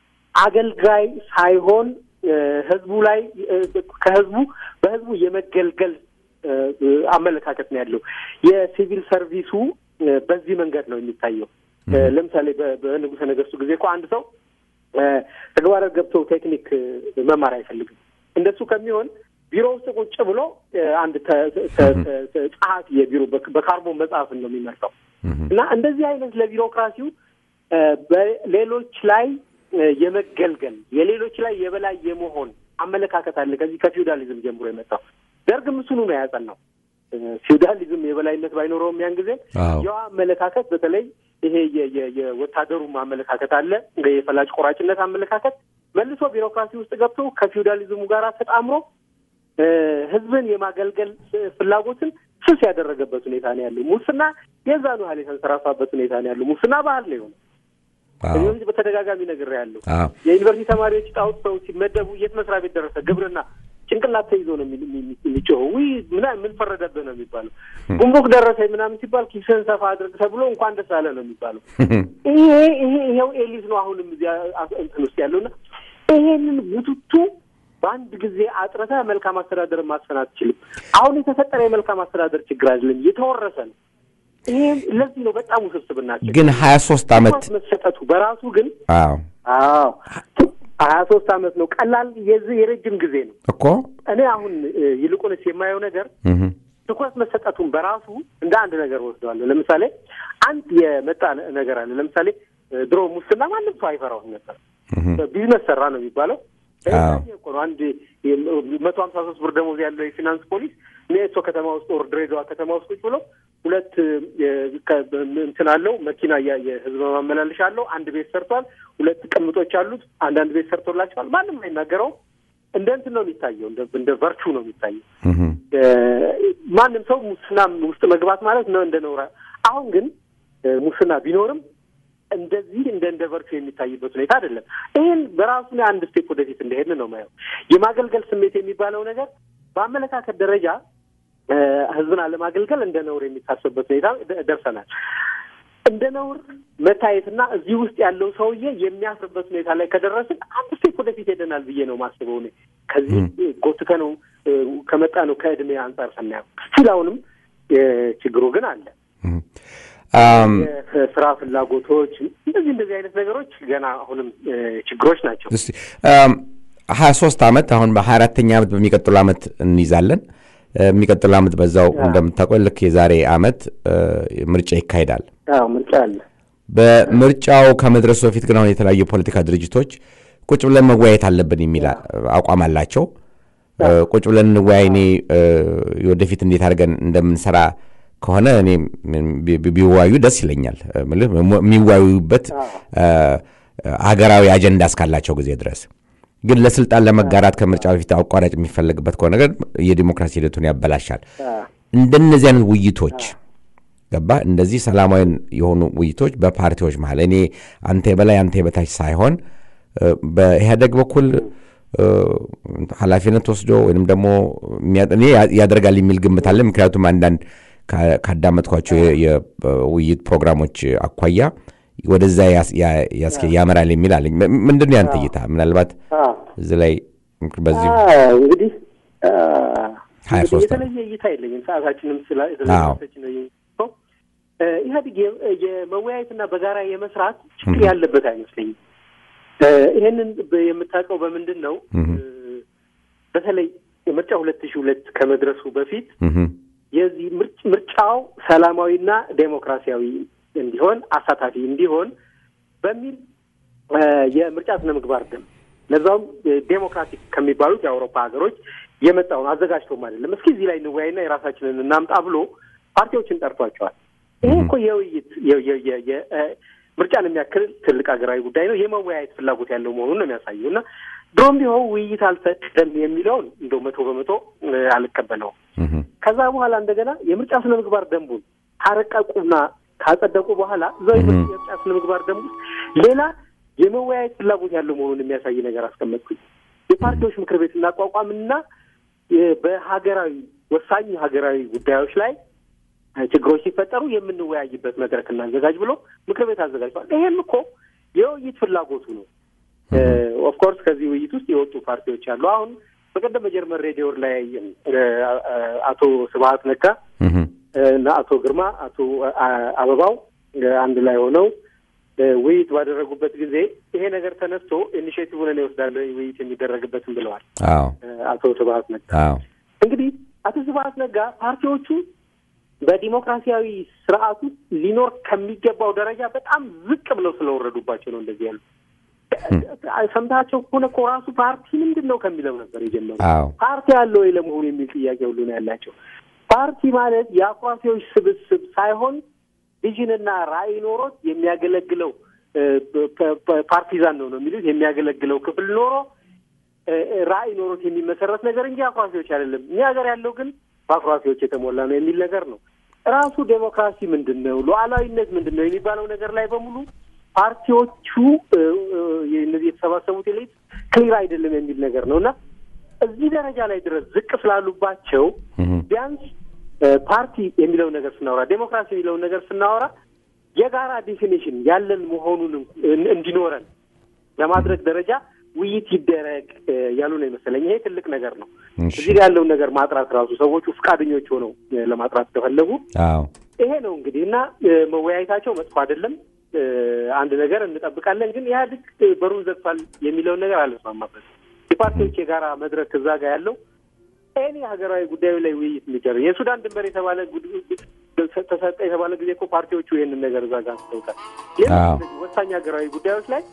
Speaker 3: አገልጋይ ሳይሆን እ፣ ህዝቡ ላይ እ፣ ከህዝቡ በህዝቡ የመገልገል እ፣ እ፣ አመለካከት ነው ያለው። የሲቪል ሰርቪሱ እ፣ በዚህ መንገድ ነው የሚታየው። እ፣ ለምሳሌ በ- በንጉሠ ነገሥቱ ጊዜ እኮ አንድ ሰው እ፣ ተግባረ ገብቶ ቴክኒክ እ፣ መማር አይፈልግም። እንደሱ ከሚሆን ቢሮ ውስጥ ቁጭ ብሎ እ፣ አንድ ተ- ተ- ተ- ተ- ጸሐፊ የቢሮ በ- በካርቦን መጽሐፍን ነው የሚመርጠው እና እንደዚህ አይነት ለቢሮክራሲው እ፣ በሌሎች ላይ እ፣ የመገልገል የሌሎች ላይ የበላይ የመሆን አመለካከት አለ። ከዚህ ከፊውዳሊዝም ጀምሮ የመጣው ደርግም እሱኑ ነው ያጸናው። እ፣ ፊውዳሊዝም የበላይነት ባይኖረውም ያን ጊዜ
Speaker 1: አዎ።
Speaker 3: ያው አመለካከት በተለይ ይሄ የ- የ- የወታደሩም አመለካከት አለ የፈላጭ ቆራጭነት አመለካከት መልሶ ቢሮክራሲ ውስጥ ገብቶ ከፊውዳሊዝሙ ጋር ተጣምሮ እ፣ ህዝብን የማገልገል ስ- ፍላጎትን ስስ ያደረገበት ሁኔታ ነው ያለው። ሙስና የዛኑ ያህል የተንሰራፋበት ሁኔታ ነው ያለው። ሙስና ባህል ነው የሆነ ከዚህ በፊት በተደጋጋሚ ነገር ያለው
Speaker 1: አዎ።
Speaker 3: የዩኒቨርሲቲ ተማሪዎች ጣውት ሰው ሲመደቡ የት መስሪያ ቤት ደረሰ? ግብርና ጭንቅላት ተይዞ ነው የሚ- የሚ- የሚጮኸው። ውይ ምና ምን ፈረደብህ ነው የሚባለው። ጉምሩክ ደረሰኝ ምናምን ሲባል ኪስህን ሰፋ አድርግ ተብሎ እንኳን ደስ አለ ነው የሚባለው። ይሄ ይሄ ይሄው ኤሊት ነው አሁንም እዚያ አስ- እንትን ውስጥ ያለውና ይሄንን ቡቱቱ በአንድ ጊዜ አጥረተህ መልካም አስተዳደርን ማስፈን አትችልም። አሁን የተፈጠረ የመልካም አስተዳደር ችግር አይደለም፣ የተወረሰ ነው። ይሄም ለዚህ ነው በጣም ውስብስብ ናቸው።
Speaker 1: ግን ሀያ ሶስት አመት
Speaker 3: ትኩረት መሰጠቱ በራሱ ግን
Speaker 1: አዎ
Speaker 3: አዎ ሀያ ሶስት አመት ነው። ቀላል የዚህ የረጅም ጊዜ ነው።
Speaker 1: እኮ
Speaker 3: እኔ አሁን እ፣ ይልቁንስ የማየው ነገር
Speaker 1: እህ፣
Speaker 3: ትኩረት መሰጠቱን በራሱ እንደ አንድ ነገር ወስደዋለሁ። ለምሳሌ አንድ የመጣ ነ- ነገር አለ። ለምሳሌ እ፣ ድሮ ሙስና ማንም ሰው አይፈራውም ነበር። ቢዝነስ ሰራ ነው የሚባለው።
Speaker 1: አዎ።
Speaker 3: ይሄ እኮ ነው አንድ መቶ ሀምሳ ሶስት ብር ደሞዝ ያለው የፊናንስ ፖሊስ ኔቶ ከተማ ውስጥ ወር ድሬዳዋ ከተማ ውስጥ ቁጭ ብሎ ሁለት እ፣ ከ- እንትን አለው መኪና ያ- የህዝብ ማመላለሻ አለው። አንድ ቤት ሰርቷል። ሁለት ቅምጦች አሉት። አንዳንድ ቤት ሰርቶላቸዋል። ማንም አይናገረውም። እንደ እንትን ነው የሚታየው፣ እንደ እንደ ቨርቹ ነው የሚታየው።
Speaker 1: እህ፣
Speaker 3: እ፣ ማንም ሰው ሙስና ውስጥ መግባት ማለት ነው እንደ ነውራ። አሁን ግን እ፣ ሙስና ቢኖርም እንደዚህ እንደ እንደ ቨርቹ የሚታይበት ሁኔታ አይደለም። ይህን በራሱ ላይ አንድ ስቴፕ ወደፊት እንደሄድን ነው ማየው። የማገልገል ስሜት የሚባለው ነገር በአመለካከት ደረጃ እ፣ ህዝብን አለማገልገል እንደ ነውር የሚታሰብበት ሁኔታ ደ- ደርሰናል። እንደ ነውር መታየትና እዚህ ውስጥ ያለው ሰውዬ የሚያፍርበት ሁኔታ ላይ ከደረስን አንድ ስቴፕ ወደፊት ሄደናል ብዬ ነው ማስበው። እኔ ከዚህ ጎትተ ነው ከመጣ ነው ከእድሜ አንጻር ስናየው ስቲል አሁንም እ፣ ችግሩ ግን አለ።
Speaker 1: አም፣
Speaker 3: የስራ ፍላጎቶች እንደዚህ እንደዚህ አይነት ነገሮች ገና አሁንም እ፣ ችግሮች ናቸው።
Speaker 1: እስቲ ሀያ ሶስት አመት አሁን በሀያ አራተኛ ዓመት በሚቀጥሉ ዓመት እንይዛለን። እ፣ የሚቀጥሉ ዓመት በዛው እንደምታውቀው ልክ የዛሬ ዓመት እ፣ ምርጫ ይካሄዳል።
Speaker 3: አዎ ምርጫ አለ።
Speaker 1: በምርጫው ከመድረሱ በፊት ግን አሁን የተለያዩ የፖለቲካ ድርጅቶች ቁጭ ብለን መወያየት አለብን የሚል አ- አቋም አላቸው። እ፣ ቁጭ ብለን እንወያይ፣ እኔ እ፣ ወደፊት እንዴት አድርገን እንደምንሰራ ከሆነ እኔ ም- ቢ- ቢወያዩ ደስ ይለኛል። እ፣ ምልህ ሞ- የሚወያዩበት እ፣ ሀገራዊ አጀንዳ እስካላቸው ጊዜ ድረስ ግን ለስልጣን ለመጋራት ከምርጫ በፊት አቋራጭ የሚፈለግበት ከሆነ ግን የዲሞክራሲ ሂደቱን ያበላሻል። እንደነዚህ አይነት ውይይቶች ገባ እንደዚህ ሰላማዊ የሆኑ ውይይቶች በፓርቲዎች መሀል እኔ አንተ የበላይ አንተ የበታች ሳይሆን እ፣ በኢህአደግ በኩል እ፣ ኃላፊነት ወስዶ ወይም ደግሞ የሚያ- እኔ ያ- ያደርጋል የሚል ግምት አለ። ምክንያቱም አንዳንድ ካ- ካዳመጥኳቸው የ- የውይይት ፕሮግራሞች አኳያ ወደዛ ያስ- ያ- ያስኬ- ያመራል የሚል አለኝ። ም- ምንድን ነው ያንተ እይታ? ምናልባት እዚህ ላይ በዚህ
Speaker 3: አዎ፣ እንግዲህ አ፣
Speaker 1: ሀያ
Speaker 3: እንግዲህ
Speaker 1: ሶስት
Speaker 3: የተለየ እይታ የለኝም። ሰዓታችንም ስላ
Speaker 1: አዎ።
Speaker 3: ስለሰች ነው የሚለው። እ፣ ኢህአዴግ የ- የመወያየትና በጋራ የመስራት ችግር ያለበት አይመስለኝም። እ፣ ይሄንን በ- የምታውቀው በምንድን ነው? እ፣ በተለይ ምርጫ ሁለት ሺህ ሁለት ከመድረሱ በፊት
Speaker 1: እህም፣
Speaker 3: የዚህ ምርጭ- ምርጫው ሰላማዊና ዴሞክራሲያዊ እንዲሆን አሳታፊ እንዲሆን በሚል እ፣ የምርጫ ስነ ምግባር ደንብ ለዛውም እ፣ ዴሞክራቲክ ከሚባሉት የአውሮፓ ሀገሮች የመጣውን አዘጋጅቶም አይደለም እስኪ እዚህ ላይ እንወያይና የራሳችንን እናምጣ ብሎ ፓርቲዎችን ጠርቷቸዋል። ይሄ እኮ የውይይት የ- የ- የ- የ- እ፣ ምርጫን የሚያክል ትልቅ ሀገራዊ ጉዳይ ነው። የመወያየት ፍላጎት ያለው መሆኑን ነው የሚያሳየው እና ድሮም ቢሆን ውይይት አልፈቀደም የሚለውን እንደው መቶ በመቶ እ፣ አልቀበለውም።
Speaker 1: እህ፣
Speaker 3: ከዛ በኋላ እንደገና የምርጫ ስነ ምግባር ደንቡን ካረቀቁና ካጸደቁ በኋላ እዛው
Speaker 1: እህ።
Speaker 3: የምርጫ ስነ ምግባር ደንብ ውስጥ ሌላ የመወያየት ፍላጎት ያለው መሆኑን የሚያሳይ ነገር አስቀመጥኩኝ። የፓርቲዎች ምክር ቤት እናቋቋምና የ- በሀገራዊ ወሳኝ ሀገራዊ ጉዳዮች ላይ እ፣ ችግሮች ሲፈጠሩ የምንወያይበት መድረክ እናዘጋጅ ብሎ ምክር ቤት አዘጋጅቷል። ይሄም እኮ የውይይት ፍላጎቱ ነው። ኦፍኮርስ ከዚህ ውይይት ውስጥ የወጡ ፓርቲዎች አሉ። አሁን በቀደም በጀርመን ሬዲዮ ላይ እ፣ አቶ ስብሀት ነጋ
Speaker 1: እህ፣
Speaker 3: እና አቶ ግርማ አቶ አ- አበባው እ፣ አንድ ላይ ሆነው እ፣ ውይይት ባደረጉበት ጊዜ ይሄ ነገር ተነስቶ ኢኒሽቲቭን እኔ እወስዳለሁ ውይይት የሚደረግበትም ብለዋል
Speaker 1: አዎ
Speaker 3: እ፣ አቶ ስብሀት ነጋ።
Speaker 1: አዎ
Speaker 3: እንግዲህ አቶ ስብሀት ነጋ ፓርቲዎቹ በዲሞክራሲያዊ ስርዓት ውስጥ ሊኖር ከሚገባው ደረጃ በጣም ዝቅ ብለው ስለወረዱባቸው ነው እንደዚህ ያሉ። ሰምታቸው ከሆነ እኮ ራሱ ፓርቲ ምንድን ነው ከሚለው ነበር የጀመሩ።
Speaker 1: አዎ
Speaker 3: ፓርቲ አለ ወይ ለመሆኑ የሚል ጥያቄ ሁሉ ነው ያላቸው። ፓርቲ ማለት የአኩራፊዎች ስብስብ ሳይሆን ቪዥንና ራዕይ ኖሮት የሚያገለግለው እ፣ ፐ- ፐ- ፓርቲዛን ነው ነው የሚሉት የሚያገለግለው ክፍል ኖሮ እ፣ ራዕይ ኖሮት የሚመሰረት ነገር እንጂ አኩራፊዎች አይደለም። እኛ ሀገር ያለው ግን በአኩራፊዎች የተሞላ ነው የሚል ነገር ነው። ራሱ ዴሞክራሲ ምንድን ነው፣ ሉዓላዊነት ምንድን ነው የሚባለው ነገር ላይ በሙሉ ፓርቲዎቹ እ፣ እ፣ እነዚህ የተሰባሰቡት ኤሊት ክሊር አይደለም የሚል ነገር ነው እና እዚህ ደረጃ ላይ ድረስ ዝቅ ስላሉባቸው
Speaker 1: እህ፣
Speaker 3: ቢያንስ እ፣ ፓርቲ የሚለውን ነገር ስናወራ ዴሞክራሲ የሚለውን ነገር ስናወራ የጋራ ዴፊኒሽን ያለን መሆኑን እን- እንዲኖረን ለማድረግ ደረጃ ውይይት ይደረግ እ፣ ያሉ ነው ይመስለኝ። ይሄ ትልቅ ነገር ነው።
Speaker 1: እሺ።
Speaker 3: እዚህ ጋር ያለውን ነገር ማጥራት ራሱ ሰዎቹ ፈቃደኞች ሆነው እ፣ ለማጥራት ከፈለጉ
Speaker 1: አዎ
Speaker 3: ይሄ ነው እንግዲህ እና እ፣ መወያየታቸው መጥፎ አይደለም። እ፣ አንድ ነገር እንጠብቃለን። ግን ኢህአዴግ እ፣ በሩን ዘግቷል የሚለውን ነገር አልስማማበት። የፓርቲዎች የጋራ መድረክ እዛ ጋር ያለው ኤኒ ሀገራዊ ጉዳዩ ላይ ውይይት የሚደረግ የሱዳን ድንበር የተባለ ጉድ- ጉድ- ተሰጠ የተባለ ጊዜ እኮ ፓርቲዎቹ ይህንን ነገር እዛ ጋር አንስተውታል። ሌሎች
Speaker 1: አዎ።
Speaker 3: እንደዚህ ወሳኝ ሀገራዊ ጉዳዮች ላይ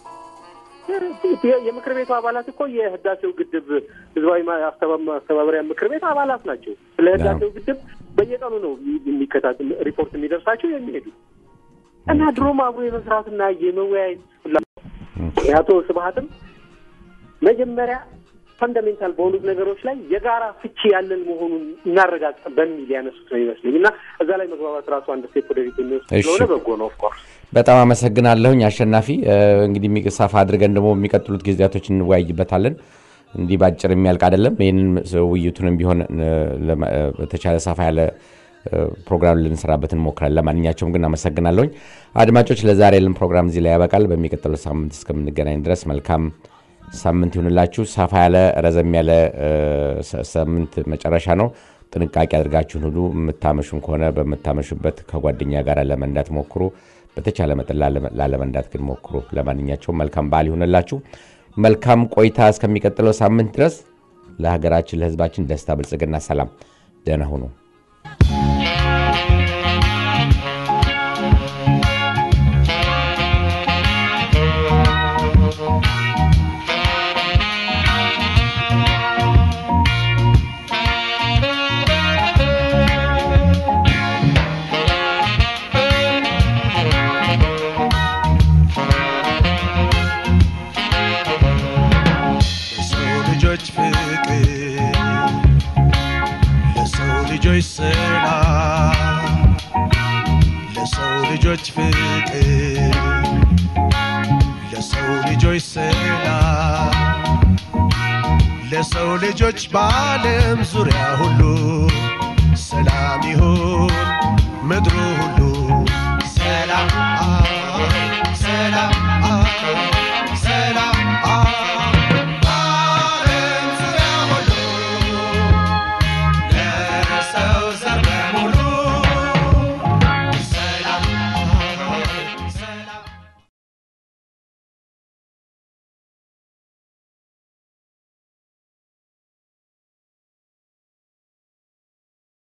Speaker 3: የ- የምክር ቤቱ አባላት እኮ የህዳሴው ግድብ ህዝባዊ ማ- አስተባ- ማስተባበሪያ ምክር ቤት አባላት ናቸው። ስለ ህዳሴው ግድብ በየቀኑ ነው የሚከታተል ሪፖርት የሚደርሳቸው የሚሄዱ እና ድሮም አብሮ የመስራትና የመወያየት ፍላጎት የአቶ ስብሀትም መጀመሪያ ፈንዳሜንታል በሆኑት ነገሮች ላይ የጋራ ፍቺ ያለን መሆኑን እናረጋግጥ በሚል ያነሱት ነው ይመስለኝ እና እዛ ላይ መግባባት ራሱ አንድ ስቴፕ ወደፊት የሚወስድ
Speaker 1: እሺ።
Speaker 3: ስለሆነ በጎ ነው ኦፍኮርስ
Speaker 1: በጣም አመሰግናለሁኝ አሸናፊ። እ፣ እንግዲህ የሚ- ሰፋ አድርገን ደግሞ የሚቀጥሉት ጊዜያቶች እንወያይበታለን። እንዲህ በአጭር የሚያልቅ አይደለም። ይህንን ውይይቱንም ቢሆን እ፣ ለማ- እ፣ በተቻለ ሰፋ ያለ እ፣ ፕሮግራም ልንሰራበት እንሞክራለን። ለማንኛቸውም ግን አመሰግናለሁኝ። አድማጮች፣ ለዛሬ ያለን ፕሮግራም እዚህ ላይ ያበቃል። በሚቀጥለው ሳምንት እስከምንገናኝ ድረስ መልካም ሳምንት ይሁንላችሁ። ሰፋ ያለ ረዘም ያለ እ፣ ሰ- ሳምንት መጨረሻ ነው። ጥንቃቄ አድርጋችሁን ሁሉ የምታመሹም ከሆነ በምታመሹበት ከጓደኛ ጋር ለመንዳት ሞክሩ። በተቻለ መጠን ላለመ- ላለመንዳት ግን ሞክሩ። ለማንኛቸውም መልካም በዓል ይሁንላችሁ። መልካም ቆይታ እስከሚቀጥለው ሳምንት ድረስ ለሀገራችን፣ ለሕዝባችን ደስታ፣ ብልጽግና፣ ሰላም። ደህና ሁኑ።
Speaker 7: ለሰው ልጆች ፍቅር ለሰው ልጆች ሰላም ለሰው ልጆች ፍቅር ለሰው ልጆች ሰላም ለሰው ልጆች በዓለም ዙሪያ ሁሉ ሰላም ይሁን ምድሩ ሁሉ ሰላም ሰላም